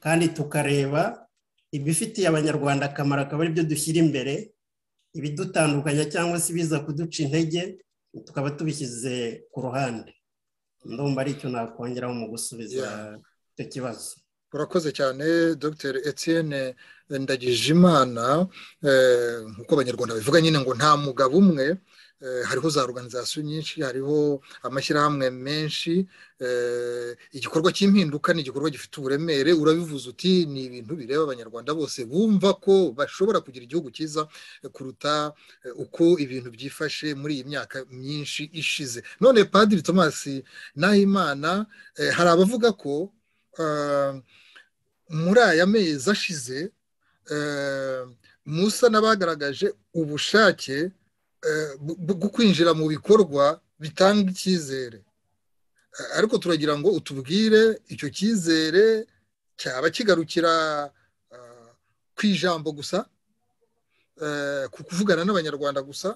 Speaker 6: kandi tukareba ibifitiye abanyarwanda akamaro akaba ari byo dushyira imbere ibidutandukanya cyangwa se ibiza kuduca intege tukaba tubishyize ku ruhande ndumva ari icyo nakongeraho mu gusubiza icyo kibazo
Speaker 1: urakoze cyane dr etienne ndagijimana nk'uko abanyarwanda babivuga nyine ngo nta mugabo umwe hariho za organizasiyo nyinshi hariho amashyirahamwe menshi igikorwa cy'impinduka ni igikorwa gifite uburemere urabivuze uti ni ibintu bireba abanyarwanda bose bumva ko bashobora kugira igihugu cyiza kuruta uko ibintu byifashe muri iyi myaka myinshi ishize none padiri tomasi nahimana hari abavuga ko muri aya mezi ashize musa n'abagaragaje ubushake bwo kwinjira mu bikorwa bitanga icyizere ariko turagira ngo utubwire icyo cyizere cyaba kigarukira ku ijambo gusa ku kuvugana n'abanyarwanda gusa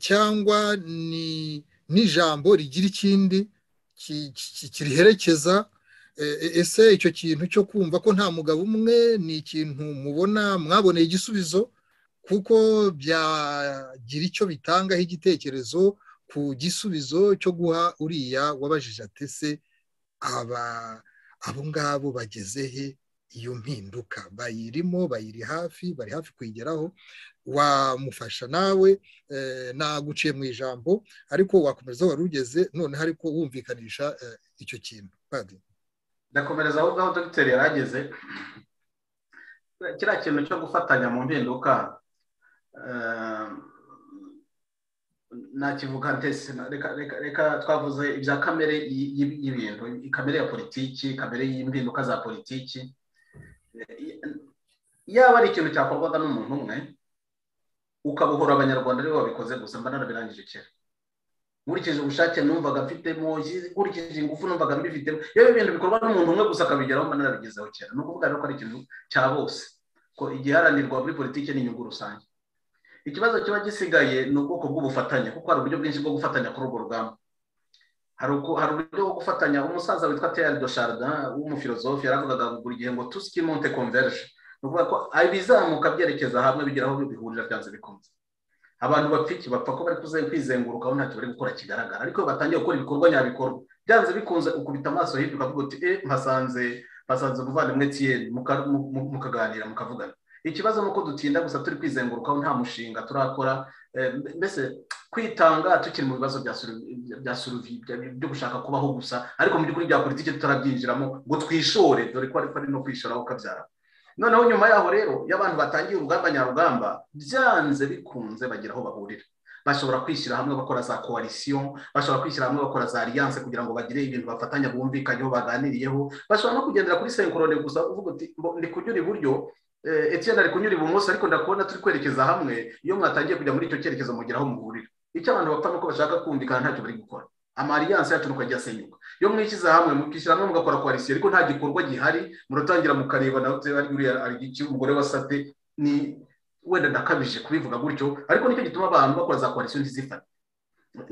Speaker 1: cyangwa ni n'ijambo rigira ikindi kiriherekeza ese icyo kintu cyo kumva ko nta mugabo umwe ni ikintu mubona mwaboneye igisubizo kuko byagira icyo bitangaho igitekerezo ku gisubizo cyo guha uriya wabajije atese aba abo ngabo bageze he iyo mpinduka bayirimo bayiri hafi bari hafi kuyigeraho wamufasha nawe naguciye mu ijambo ariko wakomeza wari ugeze noneho ariko wumvikanisha icyo kintu
Speaker 2: ndakomereza aho ngaho dogiteri yari ageze kiriya kintu cyo gufatanya mu mpinduka nakivuga ndetse reka twavuze ibya kamere y'ibintu kamere ya politiki kamere y'impinduka za politiki yaba ari ikintu cyakorwaga n'umuntu umwe ukabuhura abanyarwanda aribo babikoze gusa mba narabirangije kera nkurikije ubushake numvaga mfitemo nkurikije ingufu numvaga mbifitemo yewe ibintu bikorwa n'umuntu umwe gusa akabigeraho mba narabigezeho kera ni ukuvuga rero ko ari ikintu cya bose ko igiharanirwa muri politiki ni inyungu rusange ikibazo kiba gisigaye ni ubwoko bw'ubufatanye kuko hari uburyo bwinshi bwo gufatanya kuri urwo rugamba hari uburyo bwo gufatanya umusaza witwa teyari do sharida w'umufilozofi yaravugaga buri gihe ngo tusiki monte converge ni ukuvuga ko ibizamuka byerekeza hamwe bigeraho bihurira byanze bikunze abantu bapfiki bapfa ko bari kwizengurukaho ntacyo bari gukora kigaragara ariko iyo batangiye gukora ibikorwa nyabikorwa byanze bikunze ukubita amaso hirya ukavuga uti e mpasanze mpasanze umuvandimwe tiyeni mukaganira mukavugana ikibazo ni uko dutinda gusa turi kwizengurukaho nta mushinga turakora mbese kwitanga tukiri mu bibazo bya suruvi byo gushaka kubaho gusa ariko mu by'ukuri bya politiki tutarabyinjiramo ngo twishore dore ko ari no kwishora ukabyara noneho nyuma yaho rero iyo abantu batangiye urugamba nyarugamba byanze bikunze bagira aho bahurira bashobora kwishyira hamwe bakora za koalisiyo bashobora kwishyira hamwe bakora za aliyanse kugira ngo bagire ibintu bafatanya bumvikanyeho baganiriyeho bashobora no kugendera kuri senkorone gusa uvuga uti ndi kunyura iburyo etiyeni ari kunyura ibumoso ariko ndakubona turi kwerekeza hamwe iyo mwatangiye kujya muri icyo cyerekezo mugira aho muhurira icyo abantu bapfa ni uko bashaka kumvikana ntacyo bari gukora amariyanse yacu nuko ajya asenyuka iyo mwishyize hamwe mukishyira hamwe mugakora koalisiyo ariko nta gikorwa gihari muratangira mukareba nawe ari iki umugore wa sate ni wenda ndakabije kubivuga gutyo ariko nicyo gituma abantu bakora za koalisiyo ntizifate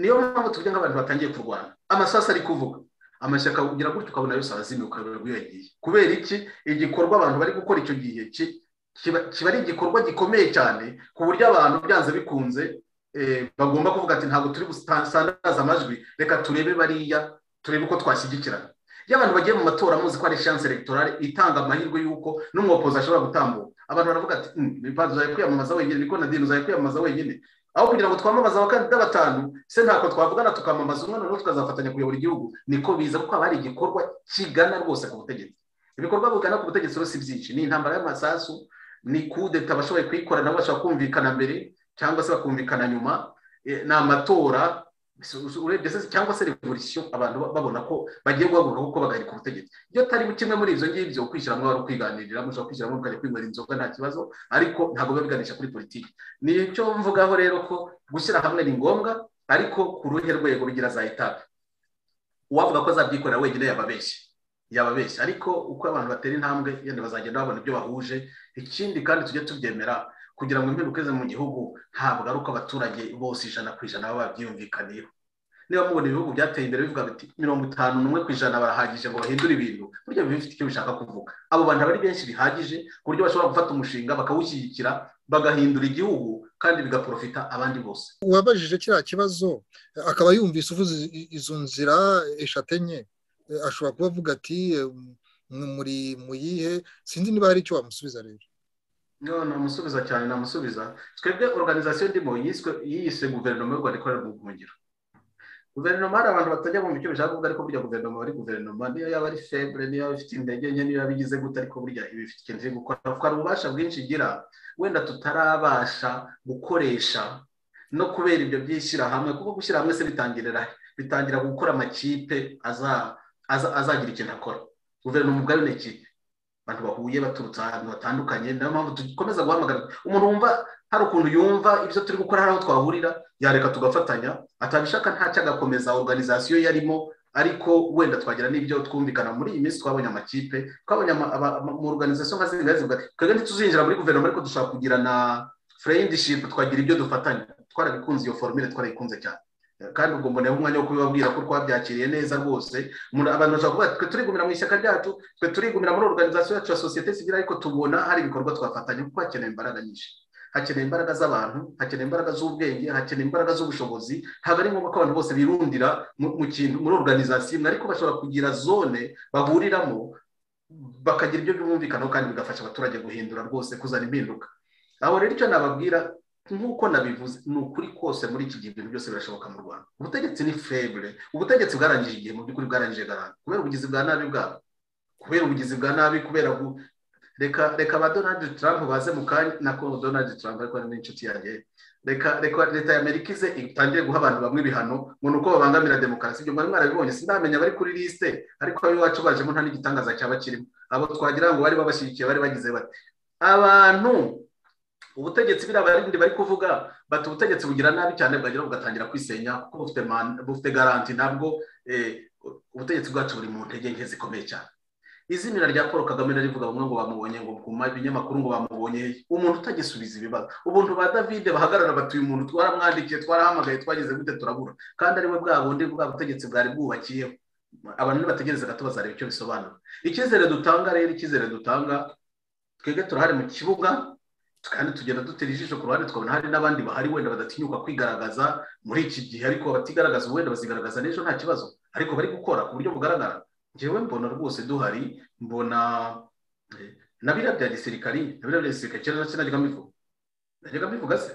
Speaker 2: niyo mpamvu tuvuge nk'abantu batangiye kurwana amasasu ari kuvuga amashyaka ugira gutyo ukabona yose arazimye ukareba iyo yagiye kubera iki igikorwa abantu bari gukora icyo gihe kiba ari igikorwa gikomeye cyane ku buryo abantu byanze bikunze bagomba kuvuga ati ntabwo turi gusandaza amajwi reka turebe bariya turebe uko twashyigikirana iyo abantu bagiye mu matora muzi ko ari shanse elegitoral itanga amahirwe y'uko n'umwopozi ashobora gutambuka abantu baravuga ati ibipangu uzajya kwiyamamaza wenyine niko na dini uzajya kwiyamamaza wenyine aho kugira ngo twamamaze abakandida batanu se ntabwo twavugana tukamamaza umwe noneho tukazafatanya kuyobora igihugu niko biza kuko haba hari igikorwa kigana rwose ku butegetsi ibikorwa bigana ku butegetsi rero si byinshi ni intambara y'amasasu ni kudeta bashoboye kuyikora nabo bashobora kumvikana mbere cyangwa se bakumvikana nyuma ni amatora cyangwa se revolisiyo abantu babona ko bagiye guhaguruka kuko bagahirika ubutegetsi iyo atari kimwe muri ibyo ngibyo kwishyiramo wari ukwiganirira mushobora kwishyiramo mukajya kwinywera inzoga nta kibazo ariko ntabwo biba biganisha kuri politiki nicyo mvugaho rero ko gushyira hamwe ni ngombwa ariko ku ruhe rwego bigira za etape uwavuga ko azabyikorera wenyine yababeshye yababeshya ariko uko abantu batera intambwe yenda bazagenda babona ibyo bahuje ikindi kandi tujye tubyemera kugira ngo impinduka ize mu gihugu ntabwo ari uko abaturage bose ijana ku ijana baba babyiyumvikaniyeho niba mubona ibihugu byateye imbere bivuga biti mirongo itanu n'umwe ku ijana barahagije ngo bahindure ibintu burya biba bifite icyo bishaka kuvuga abo bantu ari benshi bihagije ku buryo bashobora gufata umushinga bakawushyigikira bagahindura igihugu kandi bigaporofita abandi bose
Speaker 1: uwabajije kiriya kibazo akaba yumvise uvuze izo nzira eshatu enye ashobora kuba avuga ati muri muyihe sinzi niba hari icyo wamusubiza rero
Speaker 2: namusubiza cyane namusubiza twebwe organizasiyo ndimo yiyise guverinoma y'u rwanda ikorera mu buhungiro guverinoma hari abantu batajya bumva icyo bishaka kuvuga ariko burya guverinoma ari guverinoma niyo yaba ari febure niyo yaba ifite intege nke niyo yaba igize gute ariko burya iba ifite ikintu iri gukora hari ububasha bwinshi igira wenda tutarabasha gukoresha no kubera ibyo byishyirahamwe kuko gushyira hamwe se bitangirira bitangira gukora amakipe azagira ikintu akora guverinoma ubwayo ni ikipe abantu bahuye baturutse ahantu hatandukanye niyo mpamvu dukomeza guhamagara umuntu wumva hari ukuntu yumva ibyo turi gukora hari aho twahurira yareka tugafatanya atabishaka ntacyo agakomeza oruganizasiyo yarimo ariko wenda twagira n'ibyo twumvikana muri iyi minsi twabonye amakipe twabonye mu oruganizasiyo nka zingahe zivuga twebwe ntituzinjira muri guverinoma ariko dushobora kugira na fureyindishipu twagira ibyo dufatanya twarabikunze iyo forumire twarayikunze cyane kandi ubwo mboneyeho umwanya wo kubibabwira ko twabyakiriye neza rwose abantu bashobora kuvuga twe turigumira mu ishyaka ryacu twe turigumira muri oruganizasiyo yacu ya sosiyete sivire ariko tubona hari ibikorwa twafatanya kuko hakenewe imbaraga nyinshi hakenewe imbaraga z'abantu hakenewe imbaraga z'ubwenge hakenewe imbaraga z'ubushobozi haba ari ngombwa ko abantu bose birundira mu kintu muri oruganizasiyo imwe ariko bashobora kugira zone bahuriramo bakagira ibyo byumvikanaho kandi bigafasha abaturage guhindura rwose kuzana impinduka aho rero icyo nababwira nk'uko nabivuze ni ukuri kose muri iki gihe ibintu byose birashoboka mu rwanda ubutegetsi ni febure ubutegetsi bwarangije igihe mu by'ukuri bwarangije garante kubera ubugizi bwa nabi bwabo kubera ubugizi bwa nabi kubera reka reka ba donald trump baze mu kanya nako donald trump ariko ni n'inshuti yanjye reka reka leta ya amerika ize itangire guha abantu bamwe ibihano ngo ni uko babangamira demokarasi ibyo mwari mwarabibonye sinamenya bari kuri lisite ariko ab'iwacu bajemo nta n'igitangaza cyaba kirimo abo twagira ngo bari babashyigikiye bari bagize bati abantu ubutegetsi biriya barindi bari kuvuga bati ubutegetsi bugira nabi cyane bwagera bugatangira kwisenya kuko bufite garanti nabwo ubutegetsi bwacu buri mu ntege nke zikomeye cyane izina rya paul kagame narivuga bamwe ngo bamubonye ngo kuma ibinyamakuru ngo bamubonye umuntu utagisubiza ibibazo ubuntu ba davide bahagarara batuye umuntu twaramwandikiye twarahamagaye twagize gute turabura kandi ari we bwa bundi bwa butegetsi bwari bwubakiyeho abantu nibategereza gato bazareba icyo bisobanura icyizere dutanga rero icyizere dutanga twebwe turahari mu kibuga kandi tugenda dutera ijisho ku ruhande tukabona hari n'abandi bahari wenda badatinyuka kwigaragaza muri iki gihe ariko abatigaragaza wenda bazigaragaza n'ejo nta kibazo ariko bari gukora ku buryo bugaragara ngewe mbona rwose duhari mbona na biriya bya gisirikari na biriya bya gisirikari kera nacyo najyaga mbivuga najyaga mbivuga se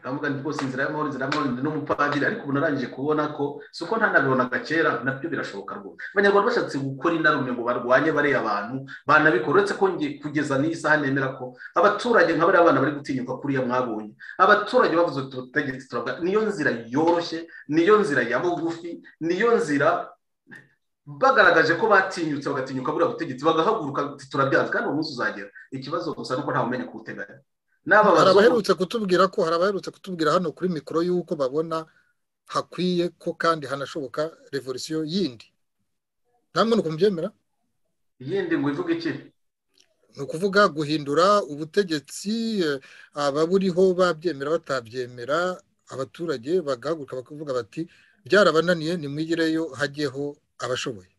Speaker 2: ntabwo ni rwose inzira y'amahoro inzira y'amahoro n'umupadiri ariko ubu narangije kubona ko si uko ntanabibonaga kera nabyo birashoboka rwose abanyarwanda bashatse gukora inarume ngo barwanye bariya abantu banabikora uretse ko kugeza n'iyi saha nemera ko abaturage nka bariya abana bari gutinyuka kuriya mwabonye abaturage bavuze utu butegetsi turabwa niyo nzira yoroshye niyo nzira ya bugufi niyo nzira bagaragaje ko batinyutse bagatinyuka buriya butegetsi bagahaguruka turabyanze kandi uwo munsi uzagera ikibazo gusa nuko ntawumenya kuwuteganya
Speaker 1: hari abaherutse kutubwira ko hari abaherutse kutubwira hano kuri mikoro y'uko babona hakwiye ko kandi hanashoboka revolisiyo yindi namwe ni ukumubyemera
Speaker 2: iyindi ngo ivuge iki
Speaker 1: ni ukuvuga guhindura ubutegetsi ababuriho babyemera batabyemera abaturage bagahaguruka bakavuga bati byarabananiye nimwigireyo hajyeho abashoboye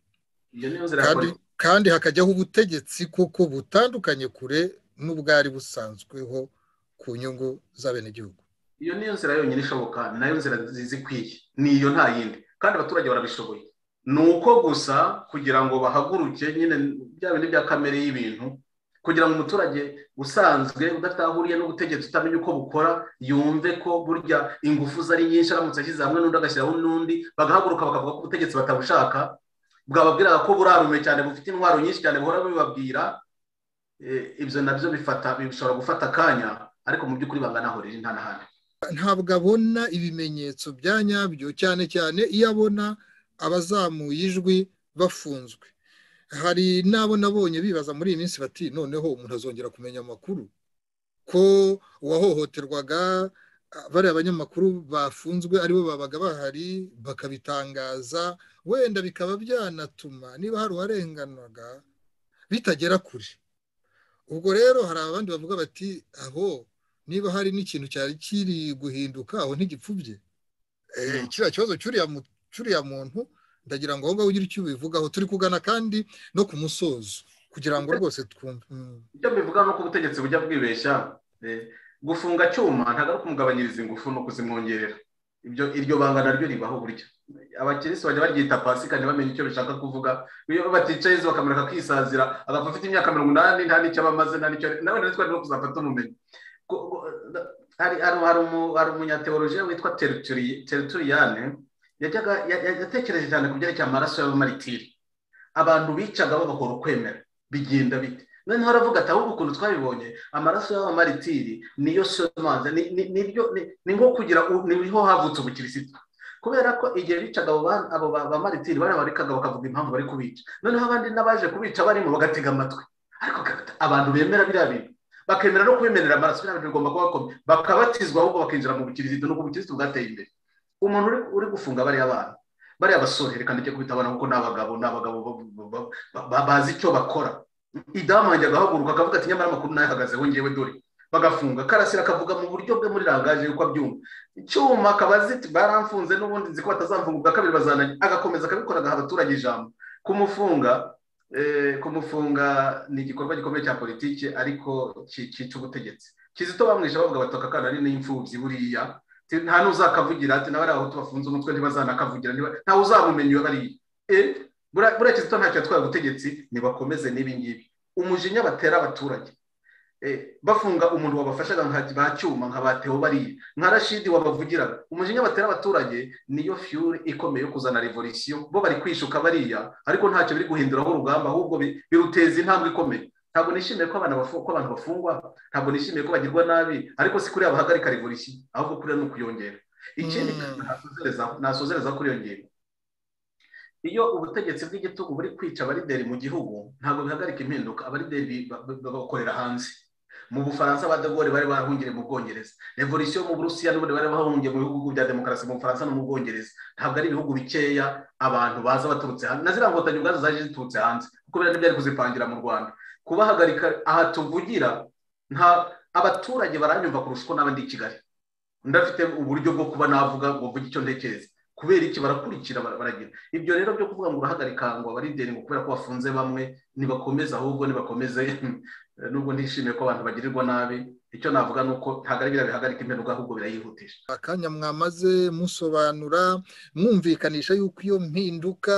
Speaker 1: kandi hakajyaho ubutegetsi kuko butandukanye kure n'ubwari busanzweho ku nyungu z'abenegihugu
Speaker 2: iyo niyo nzira yonyine ishoboka nayo nzira nziza ikwiye ni iyo nta yindi kandi abaturage barabishoboye ni uko gusa kugira ngo bahaguruke nyine bya bindi bya kamere y'ibintu kugira ngo umuturage usanzwe udatahuriye n'ubutegetsi utamenya uko bukora yumve ko burya ingufu zari nyinshi aramutse ashyize hamwe n'undi agashyiraho n'undi bagahaguruka bakavuga ko ubutegetsi batabushaka bwababwiraga ko burarume cyane bufite intwaro nyinshi cyane buhora bubabwira ibyo nabyo bifata bishobora gufata akanya ariko mu by'ukuri bangana aho riri nta n'ahandi
Speaker 1: ntabwo abona ibimenyetso bya nyabyo cyane cyane iyo abona abazamuye ijwi bafunzwe hari n'abo nabonye bibaza muri iyi minsi bati noneho umuntu azongera kumenya amakuru ko uwahohoterwaga bariya banyamakuru bafunzwe aribo babaga bahari bakabitangaza wenda bikaba byanatuma niba hari uwarenganaga bitagera kure ubwo rero hari abandi bavuga bati aho niba hari n'ikintu cyari kiri guhinduka aho ntigipfubye kiriya kibazo cy'uriya muntu ndagira ngo aho ngaho ugire icyo ubivugaho turi kugana kandi no ku musozo kugira ngo rwose twumve
Speaker 2: ibyo bivuga ni uko ubutegetsi bujya bwibeshya gufunga cyuma ntabwo ari ukumugabanyiriza ingufu ni ukuzimwongerera iryo banga naryo ribaho burya abakirisi bajya baryita pasi kandi bamenya icyo bishaka kuvuga iyo baticaye izo bakamureka kwisazira agapfa afite imyaka mirongo inani nta n'icyo abamaze nta n'icyo nawe nari twari no kuzafata ubumenyi hari umunyateolojiya witwa terituriyane yatekereje cyane ku byerekeye amaraso y'abamaritiri abantu bicaga babahora ukwemera bigenda bite noneho aravuga ati ahubwo ukuntu twabibonye amaraso y'abamaritiri niyo somanza ni nko kugira niho havutse ubukirisitu kubera ko igihe bicaga abo bamaritiri barabarekaga bakavuga impamvu bari kubica noneho abandi n'abaje kubica barimo bagatega amatwi ariko abantu bemera biriya bintu bakemera no kubemerera amaraso biriya bintu bigomba kuba bakomeye bakabatizwa ahubwo bakinjira mu bukirisitu nuko ubukirisitu bwateye imbere umuntu uri gufunga bariya bana bariya basore reka ndeke kubita abana kuko ni abagabo ni abagabo bazi icyo bakora idamu wanjye agahaguruka akavuga ati nyamara amakuru nayo ahagazeho ngewe dore bagafunga karasira akavuga mu buryo bwe muri rangaje yuko abyumva icyuma akabazi ati baramfunze n'ubundi nzi ko batazamfunga ubwa kabiri bazananye agakomeza akabikora agaha abaturage ijambo kumufunga kumufunga ni igikorwa gikomeye cya politiki ariko cyica ubutegetsi kizito bamwishe bavuga bataka akana ari n'imfubyi buriya nta n'uzakavugira ati nawe aho tubafunze umutwe ntibazanakavugira ntawe uzamumenya iyo bariya buriya kizito ntacyo yatwaye ubutegetsi ntibakomeze n'ibingibi umujinya batera abaturage bafunga umuntu wabafashaga nka cyuma nka bateho bariya nka rashidi wabavugiraga umujinya batera abaturage niyo fiyuri ikomeye yo kuzana revolisiyo bo bari kwishuka bariya ariko ntacyo biri guhinduraho urugamba ahubwo biruteza intambwe ikomeye ntabwo nishimiye ko abantu bafungwa ntabwo nishimiye ko bagirwa nabi ariko si kuriya bahagarika revolisiyo ahubwo kuriya ni ukuyongera ikindi nasozereza kuri iyo ngingo iyo ubutegetsi bw'igitugu buri kwica abarideri mu gihugu ntabwo bihagarika impinduka abarideri bakorera hanze mu bufaransa ba dogore bari barahungire mu bwongereza revolisiyo mu burusiya n'ubundi bari bahungiye mu bihugu bya demokarasi mu bufaransa no mu bwongereza ntabwo ari ibihugu bikeya abantu baza baturutse hanze na ziriya nkotanyi ubwazo zaje ziturutse hanze kubera n'ibyari kuzipangira mu rwanda kubahagarika aha tuvugira nta abaturage baranyumva kurusha uko n'abandi i kigali ndafite uburyo bwo kuba navuga ngo mvuge icyo ntekereza kubera iki barakurikira baragira ibyo rero byo kuvuga ngo urahagarika ngo abarideri ngo kubera ko bafunze bamwe ntibakomeze ahubwo ntibakomeze nubwo ntishimiye ko abantu bagirirwa nabi icyo navuga ni uko ntabwo ari biriya bihagarika imperuka ahubwo birayihutisha
Speaker 1: akanya mwamaze musobanura mwumvikanisha yuko iyo mpinduka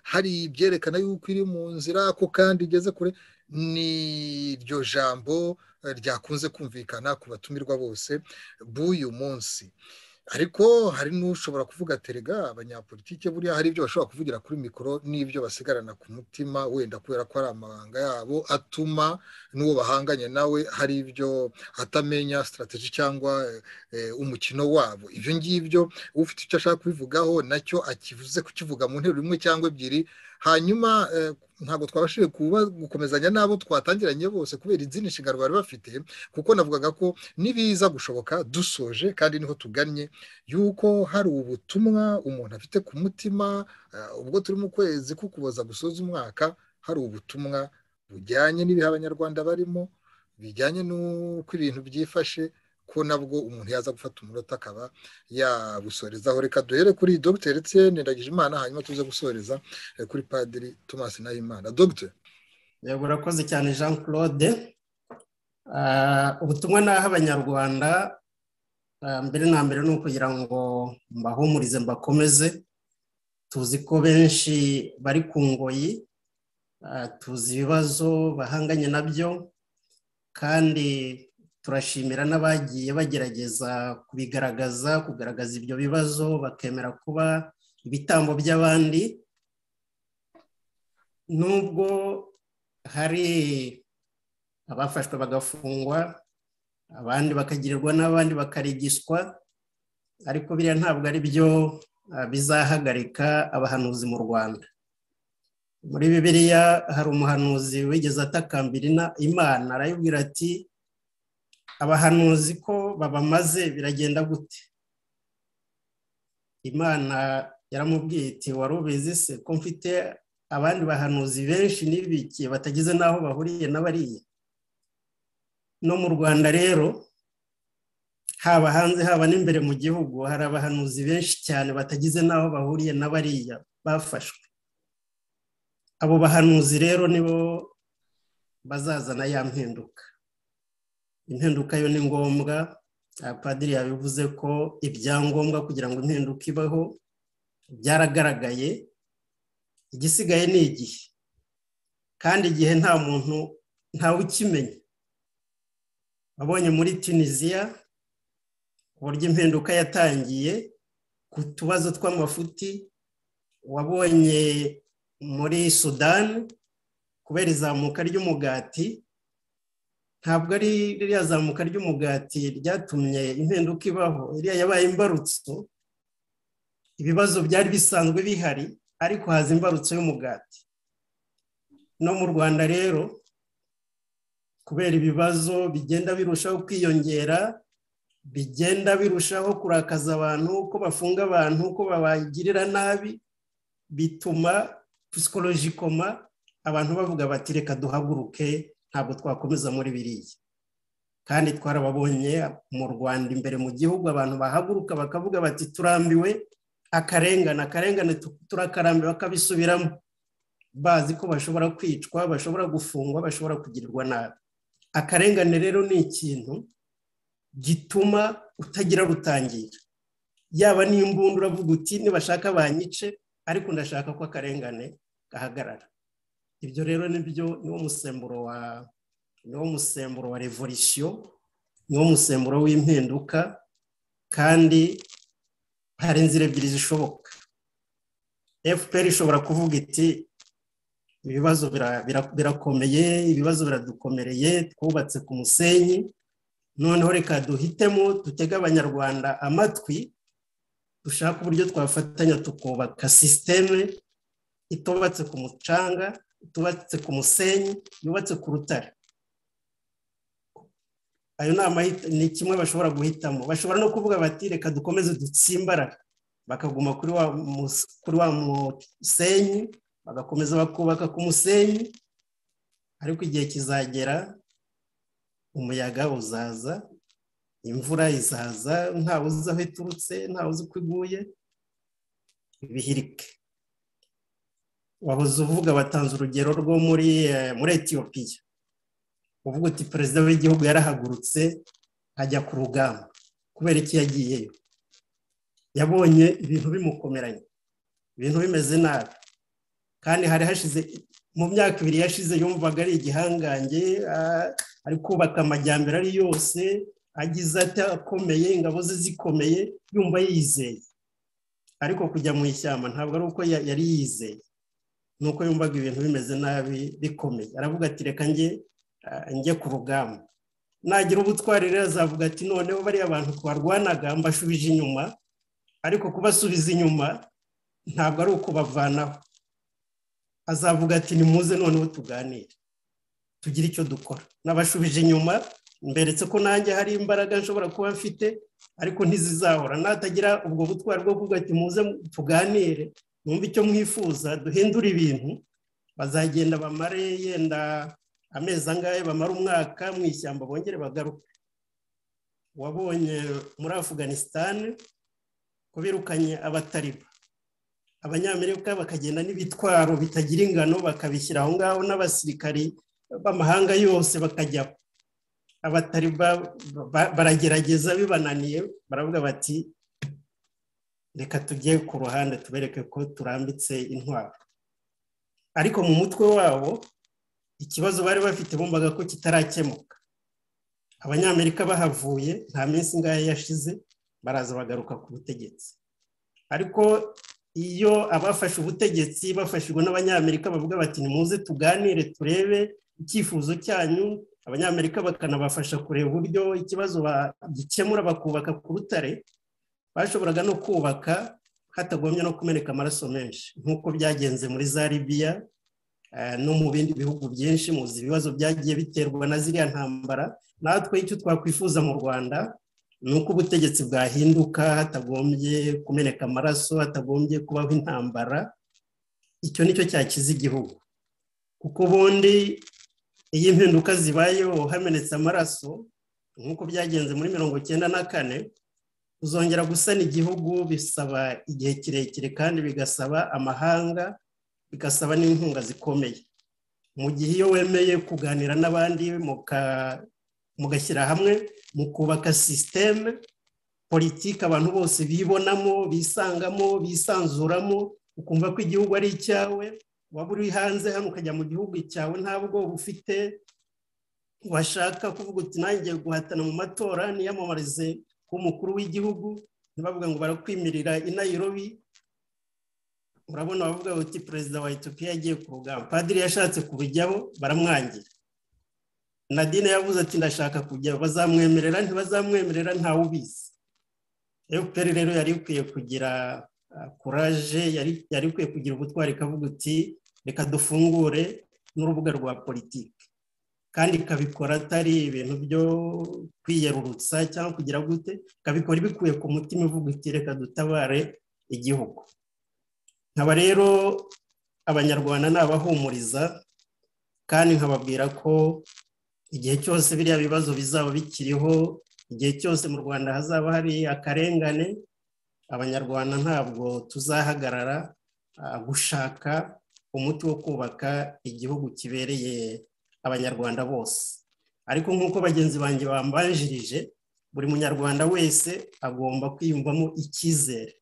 Speaker 1: hari ibyerekana yuko iri mu nzira ko kandi igeze kure ni iryo jambo ryakunze kumvikana ku batumirwa bose b'uyu munsi ariko hari n'ushobora kuvuga terega abanyapolitike buriya hari ibyo bashobora kuvugira kuri mikoro n'ibyo basigarana ku mutima wenda kubera ko ari amabanga yabo atuma n'uwo bahanganye nawe hari ibyo atamenya sitarategi cyangwa umukino wabo ibyo ngibyo ufite icyo ashaka kubivugaho nacyo akivuze kukivuga mu nteruro imwe cyangwa ebyiri hanyuma ntabwo twabashije gukomezanya n'abo twatangiranye bose kubera izindi nshingano bari bafite kuko navugaga ko nibiza gushoboka dusoje kandi niho tugannye yuko hari ubutumwa umuntu afite ku mutima ubwo turi mu kwezi kukuboza gusoza umwaka hari ubutumwa bujyanye n'ibihe abanyarwanda barimo bijyanye n'uko ibintu byifashe ko nabwo umuntu yaza gufata umunota akaba yabusorezaho reka duhere kuri dogiteri Etienne ndagije imana hanyuma tuze gusoreza kuri padiri Thomas nayimana dogiteri
Speaker 6: yego urakoze cyane jean claude ubutumwa naho abanyarwanda mbere na mbere ni ukugira ngo mbahumurize mbakomeze tuzi ko benshi bari ku ngoyi tuzi ibibazo bahanganye nabyo kandi turashimira n'abagiye bagerageza kubigaragaza kugaragaza ibyo bibazo bakemera kuba ibitambo by'abandi nubwo hari abafashwe bagafungwa abandi bakagirirwa n'abandi bakarigiswa ariko biriya ntabwo ari byo bizahagarika abahanuzi mu rwanda muri bibiliya hari umuhanuzi wigeze atakambira imana arayibwira ati abahanuzi ko babamaze biragenda gute imana yaramubwiye iti wari ubizi se ko mfite abandi bahanuzi benshi n'ibiki batageze n'aho bahuriye n'abariye no mu rwanda rero haba hanze haba n'imbere mu gihugu hari abahanuzi benshi cyane batageze n'aho bahuriye n'abariya bafashwe abo bahanuzi rero nibo bazazana ya mpinduka impinduka yo ni ngombwa padiri yabivuze ko ibyangombwa kugira ngo impinduka ibaho byaragaragaye igisigaye ni igihe kandi igihe nta muntu ntawe ukimenya wabonye muri tunisiya uburyo impinduka yatangiye ku tubazo tw'amafuti wabonye muri sudani kubera izamuka ry'umugati ntabwo ari ririya zamuka ry'umugati ryatumye impinduka ibaho iriya yabaye imbarutso ibibazo byari bisanzwe bihari ariko haza imbarutso y'umugati no mu rwanda rero kubera ibibazo bigenda birushaho kwiyongera bigenda birushaho kurakaza abantu ko bafunga abantu ko babagirira nabi bituma psikologikoma abantu bavuga bati reka duhaguruke ntabwo twakomeza muri biriya kandi twarababonye mu rwanda imbere mu gihugu abantu bahaguruka bakavuga bati turambiwe akarengane akarengane turakarambiwe bakabisubiramo bazi ko bashobora kwicwa bashobora gufungwa bashobora kugirirwa nabi akarengane rero ni ikintu gituma utagira rutangira yaba n'imbunda uravuga uti nibashaka banyice ariko ndashaka ko akarengane gahagarara ibyo rero nibyo niwo musemburo wa niwo musemburo wa revolisiyo niwo musemburo w'impinduka kandi hari inzira ebyiri zishoboka fpr ishobora kuvuga iti ibibazo birakomeye ibibazo biradukomereye twubatse ku musenyi noneho reka duhitemo dutege abanyarwanda amatwi dushaka uburyo twafatanya tukubaka sisiteme itubatse ku mucanga itubatse ku musenyi yubatse ku rutare ayo ni kimwe bashobora guhitamo bashobora no kuvuga bati reka dukomeze dutsimbara bakaguma kuri wa musenyi bagakomeza bakubaka ku musenyi ariko igihe kizagera umuyaga uzaza imvura izaza ntawe uzi aho iturutse ntawe uzi uko iguye ibihirike wahoze uvuga batanze urugero rwo muri muri etiyopiya uvuga uti perezida w'igihugu yarahagurutse ajya ku rugamba kubera iki yagiyeyo yabonye ibintu bimukomeranye ibintu bimeze nabi kandi hari hashize mu myaka ibiri yashize yumvaga ari igihangange ari kubaka amajyambere ari yose agize atakomeye ingabo ze zikomeye yumva yizeye ariko kujya mu ishyamba ntabwo ari uko yari yizeye ni uko yumvaga ibintu bimeze nabi bikomeye aravuga ati reka njye njye ku rugamba nagira ubutwari rero azavuga ati noneho bariya abantu twarwanaga mbashubije inyuma ariko kubasubiza inyuma ntabwo ari ukubavanaho azavuga ati nimuze noneho tuganire tugire icyo dukora nabashubije inyuma mberetse ko nanjye hari imbaraga nshobora kuba mfite ariko ntizizahora natagira ubwo butwari bwo kuvuga ati muze tuganire numve icyo mwifuza duhindure ibintu bazagenda bamare yenda amezi angahe bamara umwaka mu ishyamba bongere bagaruke wabonye muri afuganisitani ko birukanye abatariba abanyamerika bakagenda n'ibitwaro bitagira ingano bakabishyira aho ngaho n'abasirikari b'amahanga yose bakajya abatariba baragerageza bibananiye baravuga bati reka tujye ku ruhande tubereke ko turambitse intwaro ariko mu mutwe wabo ikibazo bari bafite bumvaga ko kitarakemuka abanyamerika bahavuye nta minsi ingahe yashize baraza bagaruka ku butegetsi ariko iyo abafashe ubutegetsi bafashijwe n'abanyamerika bavuga bati nimuze tuganire turebe icyifuzo cyanyu abanyamerika bakanabafasha kureba uburyo ikibazo gikemura bakubaka ku rutare bashoboraga no kubaka hatagombye no kumeneka amaraso menshi nk'uko byagenze muri za libiya no mu bindi bihugu byinshi muzi ibibazo byagiye biterwa na ziriya ntambara natwe icyo twakwifuza mu rwanda ni uko ubutegetsi bwahinduka hatagombye kumeneka amaraso hatagombye kubaho intambara icyo nicyo cyakiza igihugu kuko ubundi iyo impinduka zibayeho hamenetse amaraso nk'uko byagenze muri mirongo icyenda na kane uzongera gusana igihugu bisaba igihe kirekire kandi bigasaba amahanga bigasaba n'inkunga zikomeye mu gihe iyo wemeye kuganira n'abandi mugashyira hamwe mukubaka sisiteme politiki abantu bose bibonamo bisangamo bisanzuramo ukumva ko igihugu ari icyawe waba uri hanze hano ukajya mu gihugu cyawe nta bwoba ufite washaka kuvuga uti nanjye guhatana mu matora niyamamarize ku mukuru w'igihugu ntibavuga ngo barakwimirira inayirobi urabona bavuga bati perezida wa etiyopiya yagiye ku rugamba padiri yashatse kubijyaho baramwangira nadine yavuze ati ndashaka kujya bazamwemerera ntibazamwemerera ntawe ubizi efuperi rero yari ikwiye kugira kuraje yari ikwiye kugira ubutwari ikavuga uti reka dufungure n'urubuga rwa politiki kandi ikabikora atari ibintu byo kwiyerurutsa cyangwa kugira gute ikabikora ibikuye ku mutima ivuga iti reka dutabare igihugu nkaba rero abanyarwanda ni abahumuriza kandi nkababwira ko igihe cyose biriya bibazo bizaba bikiriho igihe cyose mu rwanda hazaba hari akarengane abanyarwanda ntabwo tuzahagarara gushaka umuti wo kubaka igihugu kibereye abanyarwanda bose ariko nk'uko bagenzi banjye bambanjirije buri munyarwanda wese agomba kwiyumvamo icyizere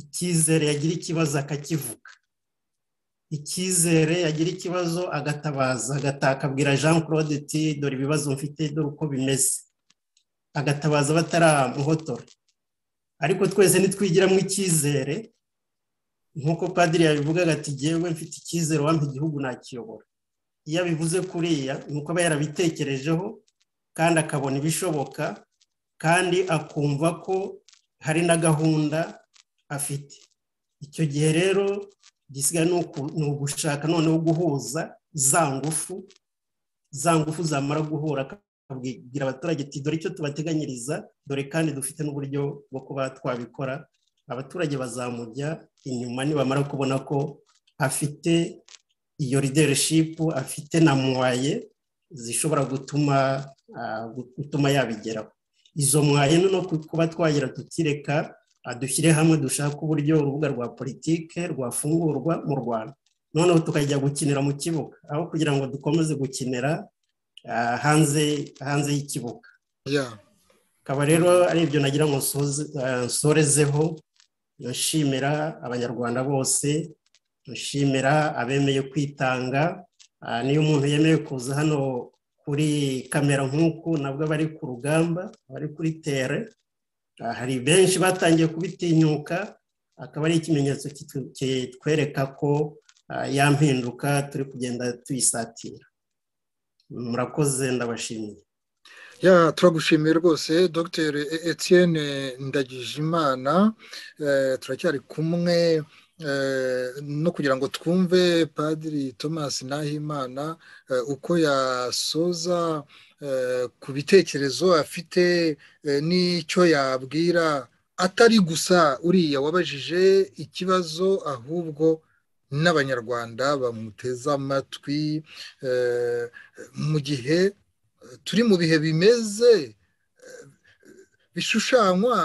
Speaker 6: icyizere yagira ikibazo akakivuga icyizere yagira ikibazo agatabaza agataha akabwira jean claude ti dore ibibazo mfite dore uko bimeze agatabaza bataramuhotora ariko twese nitwigiramo icyizere nk'uko padiri yabivugaga ati ngewe mfite icyizere wampa igihugu nakiyobora iyo abivuze kuriya ni uko aba yarabitekerejeho kandi akabona ibishoboka kandi akumva ko hari na gahunda afite icyo gihe rero igisigaye ni ugushaka noneho guhuza za ngufu za ngufu zamara guhura akabwira abaturage ati dore icyo tubateganyiriza dore kandi dufite n'uburyo bwo kuba twabikora abaturage bazamujya inyuma nibamara kubona ko afite iyo lidereshipu afite na mwaye zishobora gutuma gutuma yabigeraho izo mwaye no kuba twagira tutireka dushyire hamwe dushaka uburyo urubuga rwa politike rwafungurwa mu rwanda noneho tukajya gukinira mu kibuga aho kugira ngo dukomeze gukinira hanze hanze y'ikibuga akaba rero ari ibyo nagira ngo nsorezeho nshimira abanyarwanda bose nshimira abemeye kwitanga niyo umuntu yemeye kuza hano kuri kamera nk'uku nabwo aba ari ku rugamba aba ari kuri tere hari benshi batangiye kubitinyuka akaba ari ikimenyetso kitwereka ko ya mpinduka turi kugenda tuyisatira murakoze ndabashimiye
Speaker 1: ya turagushimiye rwose dr etienne ndagijimana turacyari kumwe no kugira ngo twumve padiri thomas nahimana uko yasoza ku bitekerezo afite n'icyo yabwira atari gusa uriya wabajije ikibazo ahubwo n'abanyarwanda bamuteze amatwi mu gihe turi mu bihe bimeze bishushanywa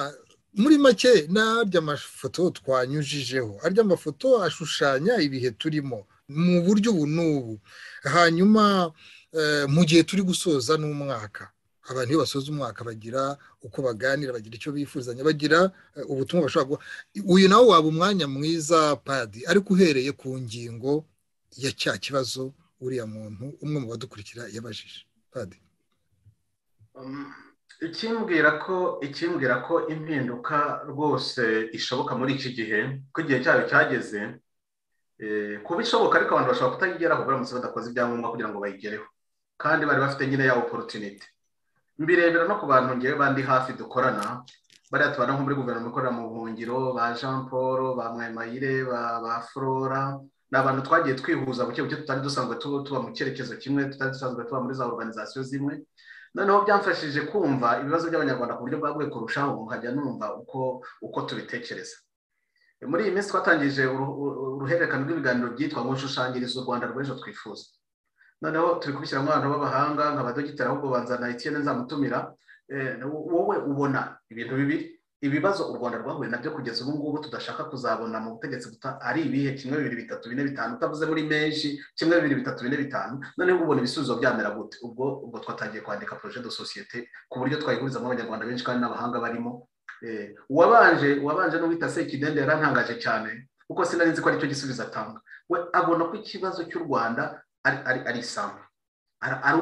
Speaker 1: muri make n'arya amafoto twanyujijeho arya amafoto ashushanya ibihe turimo mu buryo ubu n'ubu hanyuma mu gihe turi gusoza n'umwaka abantu iyo basoza umwaka bagira uko baganira bagira icyo bifuzanya bagira ubutumwa bashobora guha uyu nawe waba umwanya mwiza padi ariko uhereye ku ngingo ya cya kibazo uriya muntu umwe mu badukurikira yabajije padi
Speaker 2: ikimbwira ko ikimbwira ko impinduka rwose ishoboka muri iki gihe ko igihe cyayo cyageze kuba ishoboka ariko abantu bashobora kutayigeraho baramutse badakoze ibyangombwa kugira ngo bayigereho kandi bari bafite nyine ya oporutinite mbirebera no ku bantu ngewe bandi hafi dukorana bariya tubana nko muri guverinoma ikorera mu buhungiro ba jean paul ba mwayimayire ba flora ni abantu twagiye twihuza buke buke tutari dusanzwe tuba mu cyerekezo kimwe tutari dusanzwe tuba muri za oruganizasiyo zimwe noneho byamfashije kumva ibibazo by'abanyarwanda ku buryo bwaguye kurushaho nkajya numva uko uko tubitekereza muri iyi minsi twatangije uruhererekane rw'ibiganiro byitwa ngo nshushanyirize u rwanda rw'ejo twifuza noneho turi kubishyiramo abantu b'abahanga nka badogiteri ahubwo banzana etiyene nzamutumira wowe ubona ibintu bibiri ibibazo u rwanda rwahuye nabyo kugeza ubu ngubu tudashaka kuzabona mu butegetsi buta ari ibihe kimwe bibiri bitatu bine bitanu utavuze muri menshi kimwe bibiri bitatu bine bitanu noneho ubona ibisubizo byamera gute ubwo ubwo twatangiye kwandika projet de societe ku buryo twayihurizamo abanyarwanda benshi kandi n'abahanga barimo uwabanje uwabanje n'uwita sekidende yarantangaje cyane kuko sinari nzi ko aricyo gisubizo atanga we abona ko ikibazo cy'u rwanda ari isambu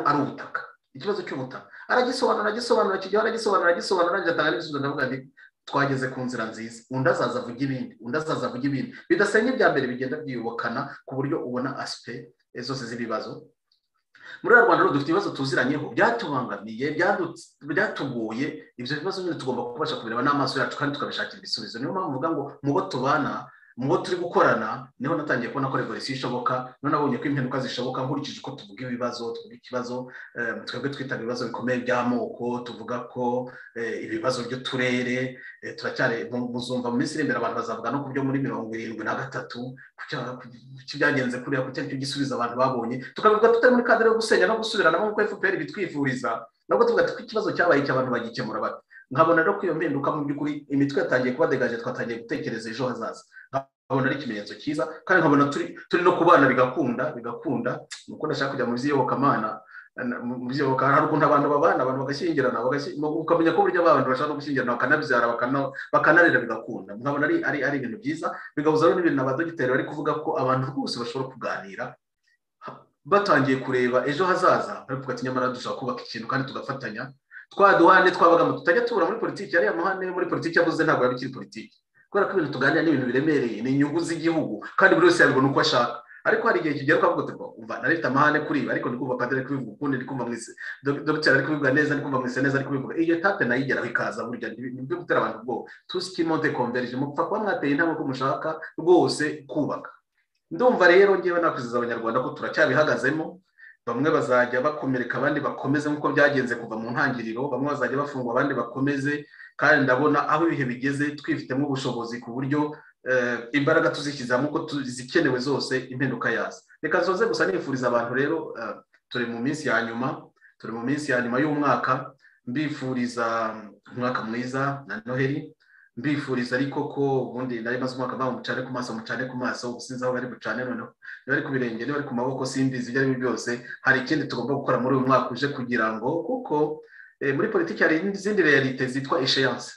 Speaker 2: ari ubutaka ikibazo cy'ubutaka aragisobanura aragisobanura kijyaho aragisobanura aragisobanura agatanga n'ibisubizo ndavuga nti twageze ku nzira nziza undi azaza avuga ibindi undi azaza avuga ibindi bidasenya ibya mbere bigenda byiyubakana ku buryo ubona asipe zose z'ibibazo muri uru rwanda dufite ibibazo tuziranyeho byatubangamiye byatugoye ibyo bibazo nyine tugomba kubasha kubireba n'amaso yacu kandi tukabishakira ibisubizo niyo mpamvu uvuga ngo mu bo tubana mu bo turi gukorana niho natangiye kubona ko revolisiyo ishoboka niho nabonye ko impinduka zishoboka nkurikije uko tuvuga ibibazo tuvuga ikibazo twebwe twita ibibazo bikomeye by'amoko tuvuga ko ibibazo by'uturere turacyari muzumva mu minsi iri imbere abantu bazavuga no ku byo muri mirongo irindwi na gatatu byagenze kuriya kuko aricyo gisubizo abantu babonye tukabivuga tutari muri kadere yo gusenya no gusubirana nk'uko efuperi bitwifuriza nabwo tuvuga ko ikibazo cyabaye cy'abantu bagikemura bate nkabona rero ko iyo mpinduka mu by'ukuri imitwe yatangiye kuba degaje twatangiye gutekereza ejo hazaza nkabona ari ikimenyetso cyiza kandi nkabona turi no kubana bigakunda bigakunda ni uko ndashaka kujya mu by'iyobokamana mu by'iyobokamana hari ukuntu abantu babana abantu bagashyingirana ukamenya ko burya abantu bashaka no gushyingirana bakanabyara bakanarera bigakunda nkabona ari ari ibintu byiza bigahuza n'ibintu abadogiteri bari kuvuga ko abantu rwose bashobora kuganira batangiye kureba ejo hazaza bari kuvuga ati nyamara dushobora kubaka ikintu kandi tugafatanya twaduhane twabagamo tutajya tubura muri politiki yariya mahane muri politiki yavuze ntabwo yaba ikiri politiki kubera ko ibintu tuganira ni ibintu biremereye ni inyungu z'igihugu kandi buri wese yabibona uko ashaka ariko hari igihe kigera ukavuga uti umva nareta amahane kuri ibi ariko ndikumva padiri ari kubivuga ukundi ndikumva mwise dogiteri ari kubivuga neza ndikumva mwise neza ari kubivuga iyo tate nayo igeraho ikaza burya nibyo gutera abantu ubwoba tusikimonte konverije mupfa kuba mwateye intambwe ko mushaka rwose kubaka ndumva rero ngewe nakwiziza abanyarwanda ko turacyabihagazemo bamwe bazajya bakomereka abandi bakomeze nk'uko byagenze kuva mu ntangiriro bamwe bazajya bafungwa abandi bakomeze kandi ndabona aho ibihe bigeze twifitemo ubushobozi ku buryo imbaraga tuzishyizamo uko zikenewe zose impinduka yazo reka zoze gusa nifuriza abantu rero turi mu minsi ya nyuma turi mu minsi ya nyuma y'umwaka mbifuriza umwaka mwiza na noheli mbifuriza ariko ko ubundi nari maze umwaka mpamvu mucane ku maso mucane ku maso ubu sinzi aho bari bucane noneho niba ari ku birenge niba ari ku maboko simbizi ibyo ari byo byose hari ikindi tugomba gukora muri uyu mwaka uje kugira ngo kuko muri politiki hari izindi realite zitwa esheyanse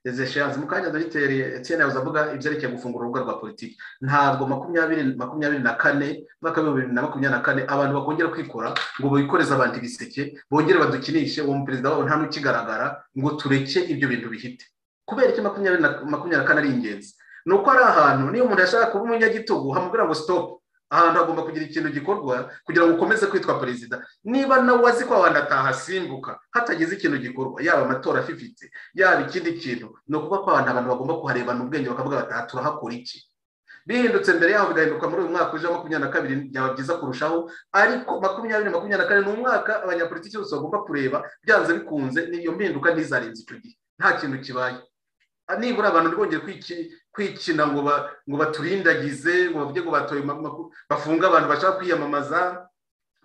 Speaker 2: izi esheyanse mu kanya dogiteri etiyene yahoze avuga ibyerekeye gufungura urubuga rwa politiki ntabwo makumyabiri makumyabiri na kane umwaka w'ibihumbi bibiri na makumyabiri na kane abantu bakongera kwikora ngo bikoreze abantu ibiseke bongere badukinishe uwo muperezida wabo nta n'ukigaragara ngo tureke ibyo bintu bihite kubera iki makumyabiri na kane ari ingenzi ni uko ari ahantu niyo umuntu yashaka kuba umunyagitugu hamubwira ngo sitopu ahantu hagomba kugira ikintu gikorwa kugira ngo ukomeze kwitwa perezida niba nawe azi ko abantu atahasimbuka hatagize ikintu gikorwa yaba amatora afifitse yaba ikindi kintu ni ukuvuga ko abantu abantu bagomba kuharebana ubwenge bakavuga bati aha turahakora iki bihindutse mbere yaho bigahinduka muri uyu mwaka uje makumyabiri na kabiri byaba byiza kurushaho ariko makumyabiri makumyabiri na kane ni umwaka abanyapolitiki bose bagomba kureba byanze bikunze n'iyo mpinduka ntizarenze icyo gihe nta kintu kibaye nibura abantu ntibongere kwikina ngo baturindagize ngo bavuge ngo batoye bafunga abantu bashaka kwiyamamaza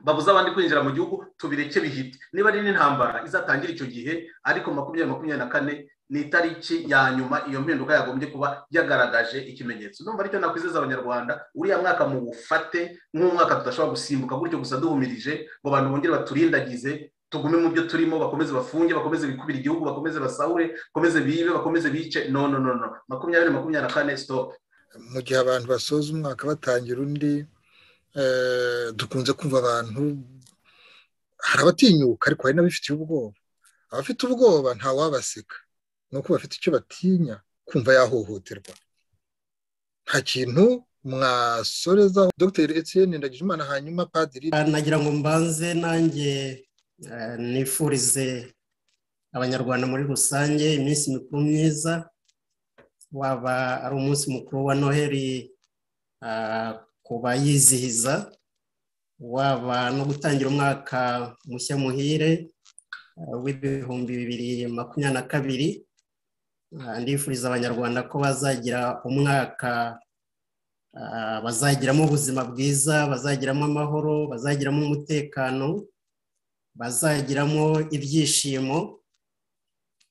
Speaker 2: babuze abandi kwinjira mu gihugu tubireke bihite niba ari n'intambara izatangira icyo gihe ariko makumyabiri makumyabiri na kane ni itariki ya nyuma iyo mpinduka yagombye kuba yagaragaje ikimenyetso numva aricyo nakwizeza abanyarwanda uriya mwaka mu bufate nk'umwaka tudashobora gusimbuka gutyo gusa duhumirije ngo abantu bongere baturindagize tugume mu byo turimo bakomeze bafunge bakomeze bikubira igihugu bakomeze basahure bakomeze bibe bakomeze bice no no no no makumyabiri makumyabiri na kane sitopu
Speaker 1: mu gihe abantu basoza umwaka batangira undi dukunze kumva abantu hari abatinyuka ariko hari n'abifitiye ubwoba abafite ubwoba ntawabaseka ni uko bafite icyo batinya kumva yahohoterwa nta kintu mwasorezaho dogiteri etiyeni ndagijimana hanyuma padiri
Speaker 6: nagira ngo mbanze nanjye nifurize abanyarwanda muri rusange iminsi mikuru myiza waba ari umunsi mukuru wa noheli ku bayizihiza waba no gutangira umwaka mushya muhire w'ibihumbi bibiri makumyabiri na kabiri ndifuriza abanyarwanda ko bazagira umwaka bazagiramo ubuzima bwiza bazagiramo amahoro bazagiramo umutekano bazagiramo ibyishimo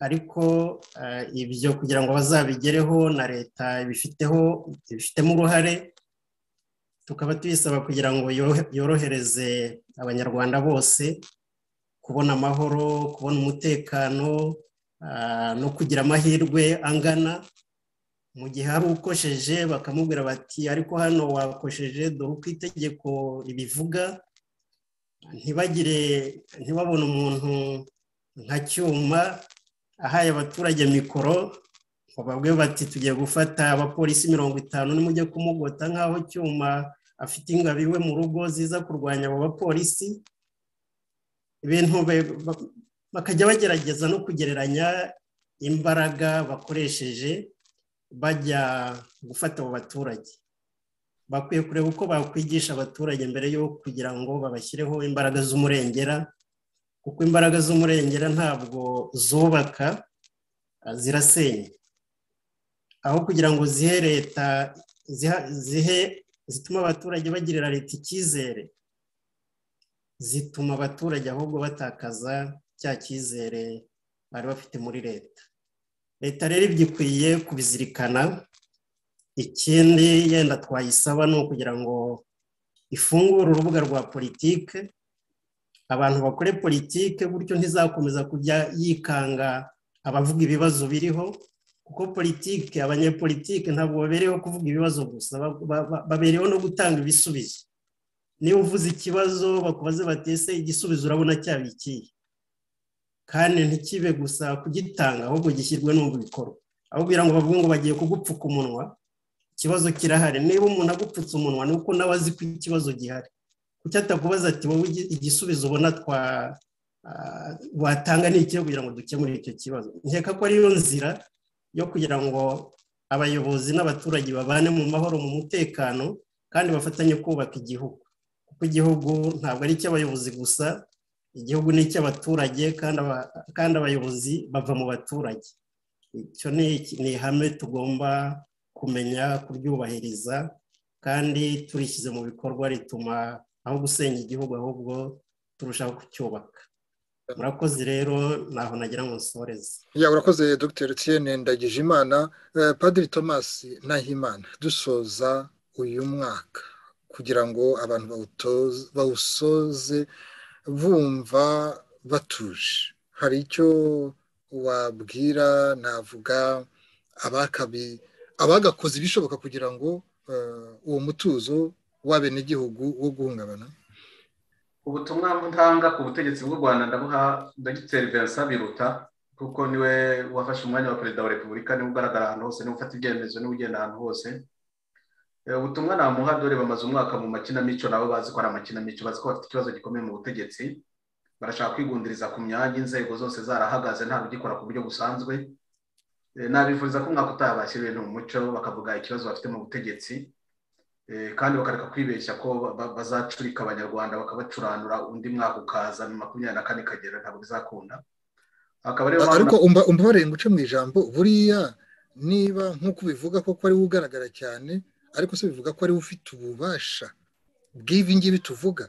Speaker 6: ariko ibyo kugira ngo bazabigereho na leta ibifiteho ibifitemo uruhare tukaba tubisaba kugira ngo yorohereze abanyarwanda bose kubona amahoro kubona umutekano no kugira amahirwe angana mu gihe hari ukosheje bakamubwira bati ariko hano wakosheje dore uko itegeko ribivuga ntibagire ntibabone umuntu nka cyuma ahaye abaturage mikoro ngo babwe bati tugiye gufata abapolisi mirongo itanu nimujye kumugota nk'aho cyuma afite ingabo iwe mu rugo ziza kurwanya abo bapolisi ibintu bakajya bagerageza no kugereranya imbaraga bakoresheje bajya gufata abo baturage bakwiye kureba uko bakwigisha abaturage mbere yo kugira ngo babashyireho imbaraga z'umurengera kuko imbaraga z'umurengera ntabwo zubaka zirasenya aho kugira ngo zihe leta zihe zituma abaturage bagirira leta icyizere zituma abaturage ahubwo batakaza cya cyizere bari bafite muri leta leta rero ibyo ikwiye kubizirikana ikindi yenda twayisaba ni ukugira ngo ifungure urubuga rwa politike abantu bakore politike gutyo ntizakomeza kujya yikanga abavuga ibibazo biriho kuko politike abanyepolitike ntabwo babereyeho kuvuga ibibazo gusa babereyeho no gutanga ibisubizo niba uvuze ikibazo bakubaze batese igisubizo urabona cyabikiye kandi ntikibe gusa kugitanga ahubwo gishyirwe no mu bikorwa aho kugira ngo bavuge ngo bagiye kugupfuka umunwa ikibazo kirahari niba umuntu agupfutse umunwa ni uko nawe azi ko ikibazo gihari kuki atakubaza ati wowe igisubizo ubona watanga ni ikihe kugira ngo dukemure icyo kibazo nkeka ko ariyo nzira yo kugira ngo abayobozi n'abaturage babane mu mahoro mu mutekano kandi bafatanye kubaka igihugu kuko igihugu ntabwo ari icy'abayobozi gusa igihugu ni icy'abaturage kandi abayobozi bava mu baturage icyo ni ihame tugomba kumenya kuryubahiriza kandi turishyize mu bikorwa rituma aho gusenya igihugu ahubwo turushaho kucyubaka murakoze rero ntaho nagira ngo nsoreze
Speaker 1: ya urakoze dr tiyene ndagije imana padiri thomas nahimana dusoza uyu mwaka kugira ngo abantu bawusoze bumva batuje hari icyo wabwira navuga abagakoze ibishoboka kugira ngo uwo mutuzo w'abenegihugu wo guhungabana
Speaker 2: ubutumwa ntanga ku butegetsi bw'u rwanda ndabuha dogiteri vincent biruta kuko niwe wafashe umwanya wa perezida wa repubulika niwe ugaragara ahantu hose niwe ufata ibyemezo niwe ugenda ahantu hose ubutumwa namuha dore bamaze umwaka mu makinamico nabo bazi ko ari amakinamico bazi ko bafite ikibazo gikomeye mu butegetsi barashaka kwigundiriza ku myanya inzego zose zarahagaze nta rugikora ku buryo busanzwe nabifuriza ko umwaka utaha bashyiriwe ni umuco bakavuga ikibazo bafite mu butegetsi kandi bakareka kwibeshya ko bazacurika abanyarwanda bakabacuranura undi mwaka ukaza makumyabiri na kane ikagera ntabwo bizakunda
Speaker 1: ariko umbabarire ngo uce mu ijambo buriya niba nk'uko ubivuga koko ari we ugaragara cyane ariko se bivuga ko ariwe ufite ububasha bw'ibi ngibi tuvuga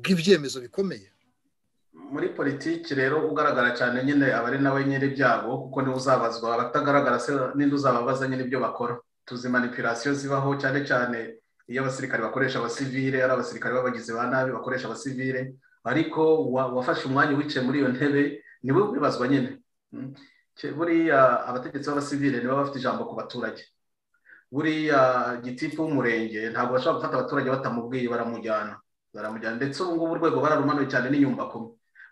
Speaker 1: bw'ibyemezo bikomeye
Speaker 2: muri politiki rero ugaragara cyane nyine aba ari nawe nyir'ibyago kuko niwe uzabazwa abatagaragara se n'indi uzababaza nyine ibyo bakora tuzi manipirasiyo zibaho cyane cyane iyo abasirikare bakoresha abasivire ari abasirikare b'abagizi ba nabi bakoresha abasivire ariko wafashe umwanya wicaye muri iyo ntebe niwe ubibazwa nyine buriya abategetsi b'abasivire nibo bafite ijambo ku baturage buriya gitifu w'umurenge ntabwo bashobora gufata abaturage batamubwiye baramujyana baramujyana ndetse ubu ngubu urwego bararumanuye cyane n'inyumbakoma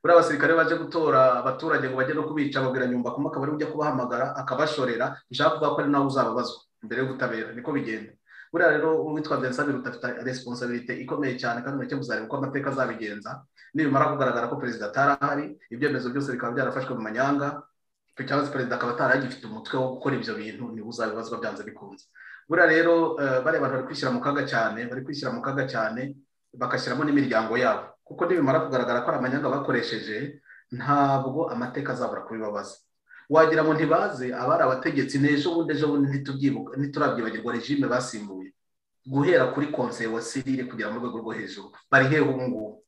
Speaker 2: buriya abasirikare baje gutora abaturage ngo bajye no kubica babwira nyumbakoma akaba ariwe ujya kubahamagara akabashorera bishaka kuvuga ko ari nawe uzababazwa imbere y'ubutabera niko bigenda buriya rero uwitwa vincent biruta afite responsabilite ikomeye cyane kandi nacyo muzareba uko amateka azabigenza nibimara kugaragara ko perezida atarahari ibyemezo byose bikaba byarafashwe mu manyanga cyangwa se perezida akaba ataragifite umutwe wo gukora ibyo bintu niba uzabibazwa byanze bikunze buriya rero bariya abantu bari kwishyira mu kaga cyane bari kwishyira mu kaga cyane bagashyiramo n'imiryango yabo kuko nibimara kugaragara ko ari amanyanga bakoresheje ntabwo amateka azabura kubibabaza wagira ngo ntibaze abari abategetsi n'ejo bundi ejo bundi ntiturabyibagirwa regime basimbuye guhera kuri konseye wa sirire kugera mu rwego rwo hejuru bari hehe ubu ngubu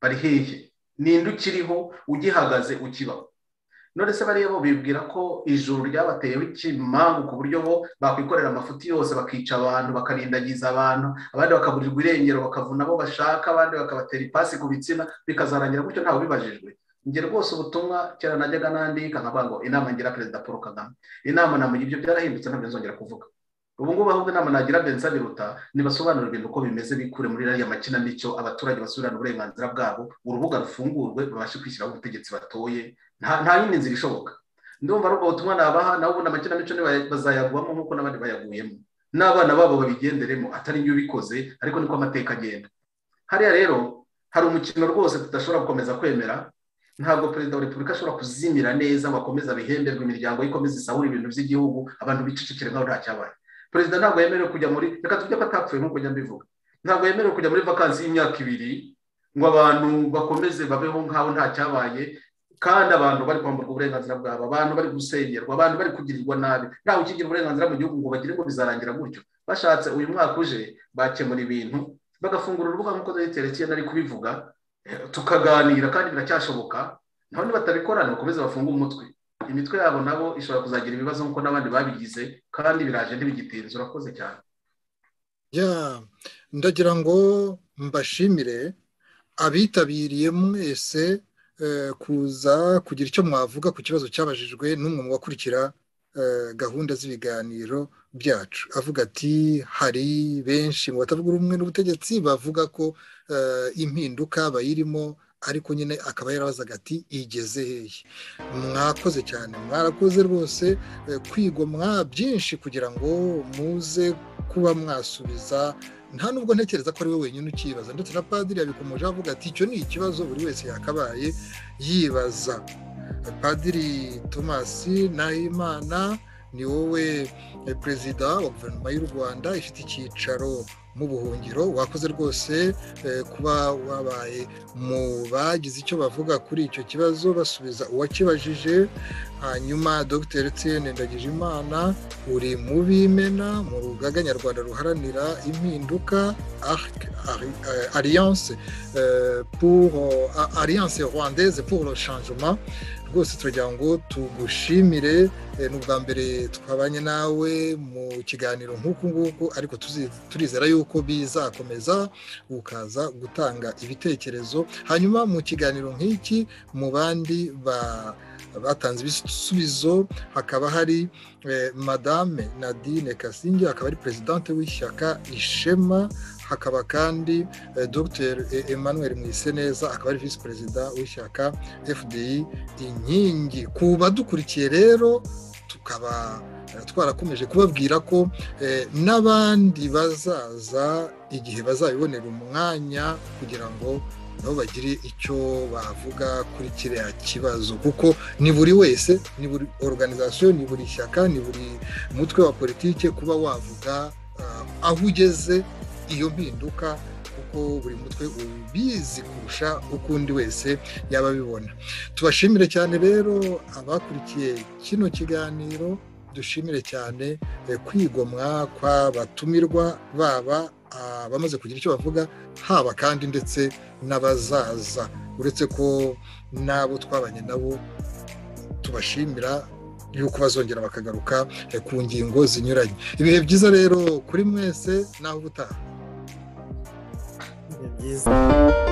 Speaker 2: bari hehe ninde ukiriho ugihagaze ukibaho none se bariya bo bibwira ko ijuru ryabateyeho ikimambu ku buryo bo bakwikorera amafuti yose bakica abantu bakarindagiza abantu abandi bakaburirwa irengero bakavuna abo bashaka abandi bakabatera ipasi ku bitsina bikazarangira gutyo ntawe ubibajijwe njye rwose ubutumwa kera najyaga nandika nkavuga ngo inama ngira perezida paul kagame inama namugira ibyo byarahindutse ntabwo nzongera kuvuga ubu ngubu ahubwo inama nagira bensa biruta nibasobanurira ibintu uko bimeze bikure muri iriya makinamico abaturage basubirane uburenganzira bwabo urubuga rufungurwe babashe kwishyiraho ubutegetsi batoye nta yindi nzira ishoboka ndumva ari ubwo butumwa nabaha nabo ubundi amakinamico bazayagwamo nk'uko n'abandi bayaguyemo n'abana babo babigenderemo atari ibyo ubikoze ariko niko amateka agenda hariya rero hari umukino rwose tudashobora gukomeza kwemera ntabwo perezida wa repubulika ashobora kuzimira neza ngo akomeze abihemberwe imiryango ye ikomeze isahure ibintu by'igihugu abantu bicecekere nkaho nta cyabaye perezida ntabwo yemerewe kujya muri reka tujye ko atapfuye nk'uko njya mbivuga ntabwo yemerewe kujya muri vakansi y'imyaka ibiri ngo abantu bakomeze babeho nkaho nta cyabaye kandi abantu bari kwamburwa uburenganzira bwabo abantu bari gusengerwa abantu bari kugirirwa nabi ntawe ukigira uburenganzira mu gihugu ngo bagire ngo bizarangira gutyo bashatse uyu mwaka uje bakemura ibintu bagafungura urubuga nk'uko dogiteri nari kubivuga tukaganira kandi biracyashoboka naho nibatabikora bakomeze bafunge umutwe imitwe yabo nabo ishobora kuzagira ibibazo nk'uko n'abandi babigize kandi biraje ntibigitinze urakoze cyane
Speaker 1: ndagira ngo mbashimire abitabiriye mwese kuza kugira icyo mwavuga ku kibazo cyabajijwe n'umwe mu bakurikira gahunda z'ibiganiro byacu avuga ati hari benshi mu batavuga rumwe n'ubutegetsi bavuga ko impinduka bayirimo ariko nyine akaba yarabazaga ati igeze hehe mwakoze cyane mwarakoze rwose kwigomwa byinshi kugira ngo muze kuba mwasubiza nta nubwo ntekereza ko ari we wenyine ukibaza ndetse na padiri yabikomeje avuga ati icyo ni ikibazo buri wese yakabaye yibaza padiri tomasi nahimana ni wowe perezida wa guverinoma y'u rwanda ifite icyicaro mu buhungiro wakoze rwose kuba wabaye mu bagize icyo bavuga kuri icyo kibazo basubiza uwakibajije hanyuma dr tn ndagijimana uri mu bimena mu rugaga nyarwanda ruharanira impinduka alliance pour alliance rwandaise pour le changement rwose turagira ngo tugushimire ni ubwa mbere twabanye nawe mu kiganiro nk'uku nguku ariko turizera yuko bizakomeza ukaza gutanga ibitekerezo hanyuma mu kiganiro nk'iki mu bandi batanze ibisubizo hakaba hari madame nadine kasinge akaba ari perezidante w'ishyaka ishema hakaba kandi dr emmanuel mwiseneza akaba ari visi perezida w'ishyaka fdi inkingi ku badukurikiye rero tukaba twarakomeje kubabwira ko n'abandi bazaza igihe bazabibonera umwanya kugira ngo nabo bagire icyo bavuga kuri kiriya kibazo kuko ni buri wese ni buri oruganizasiyo ni buri shyaka ni buri mutwe wa politiki kuba wavuga aho ugeze iyo mpinduka kuko buri mutwe ubizi kurusha uko undi wese yaba abibona tubashimire cyane rero abakurikiye kino kiganiro dushimire cyane kwigomwa kw'abatumirwa baba abamaze kugira icyo bavuga haba kandi ndetse n'abazaza uretse ko n'abo twabanye nabo tubashimira yuko bazongera bakagaruka ku ngingo zinyuranye ibihe byiza rero kuri mwese naho ubutaha
Speaker 6: byiza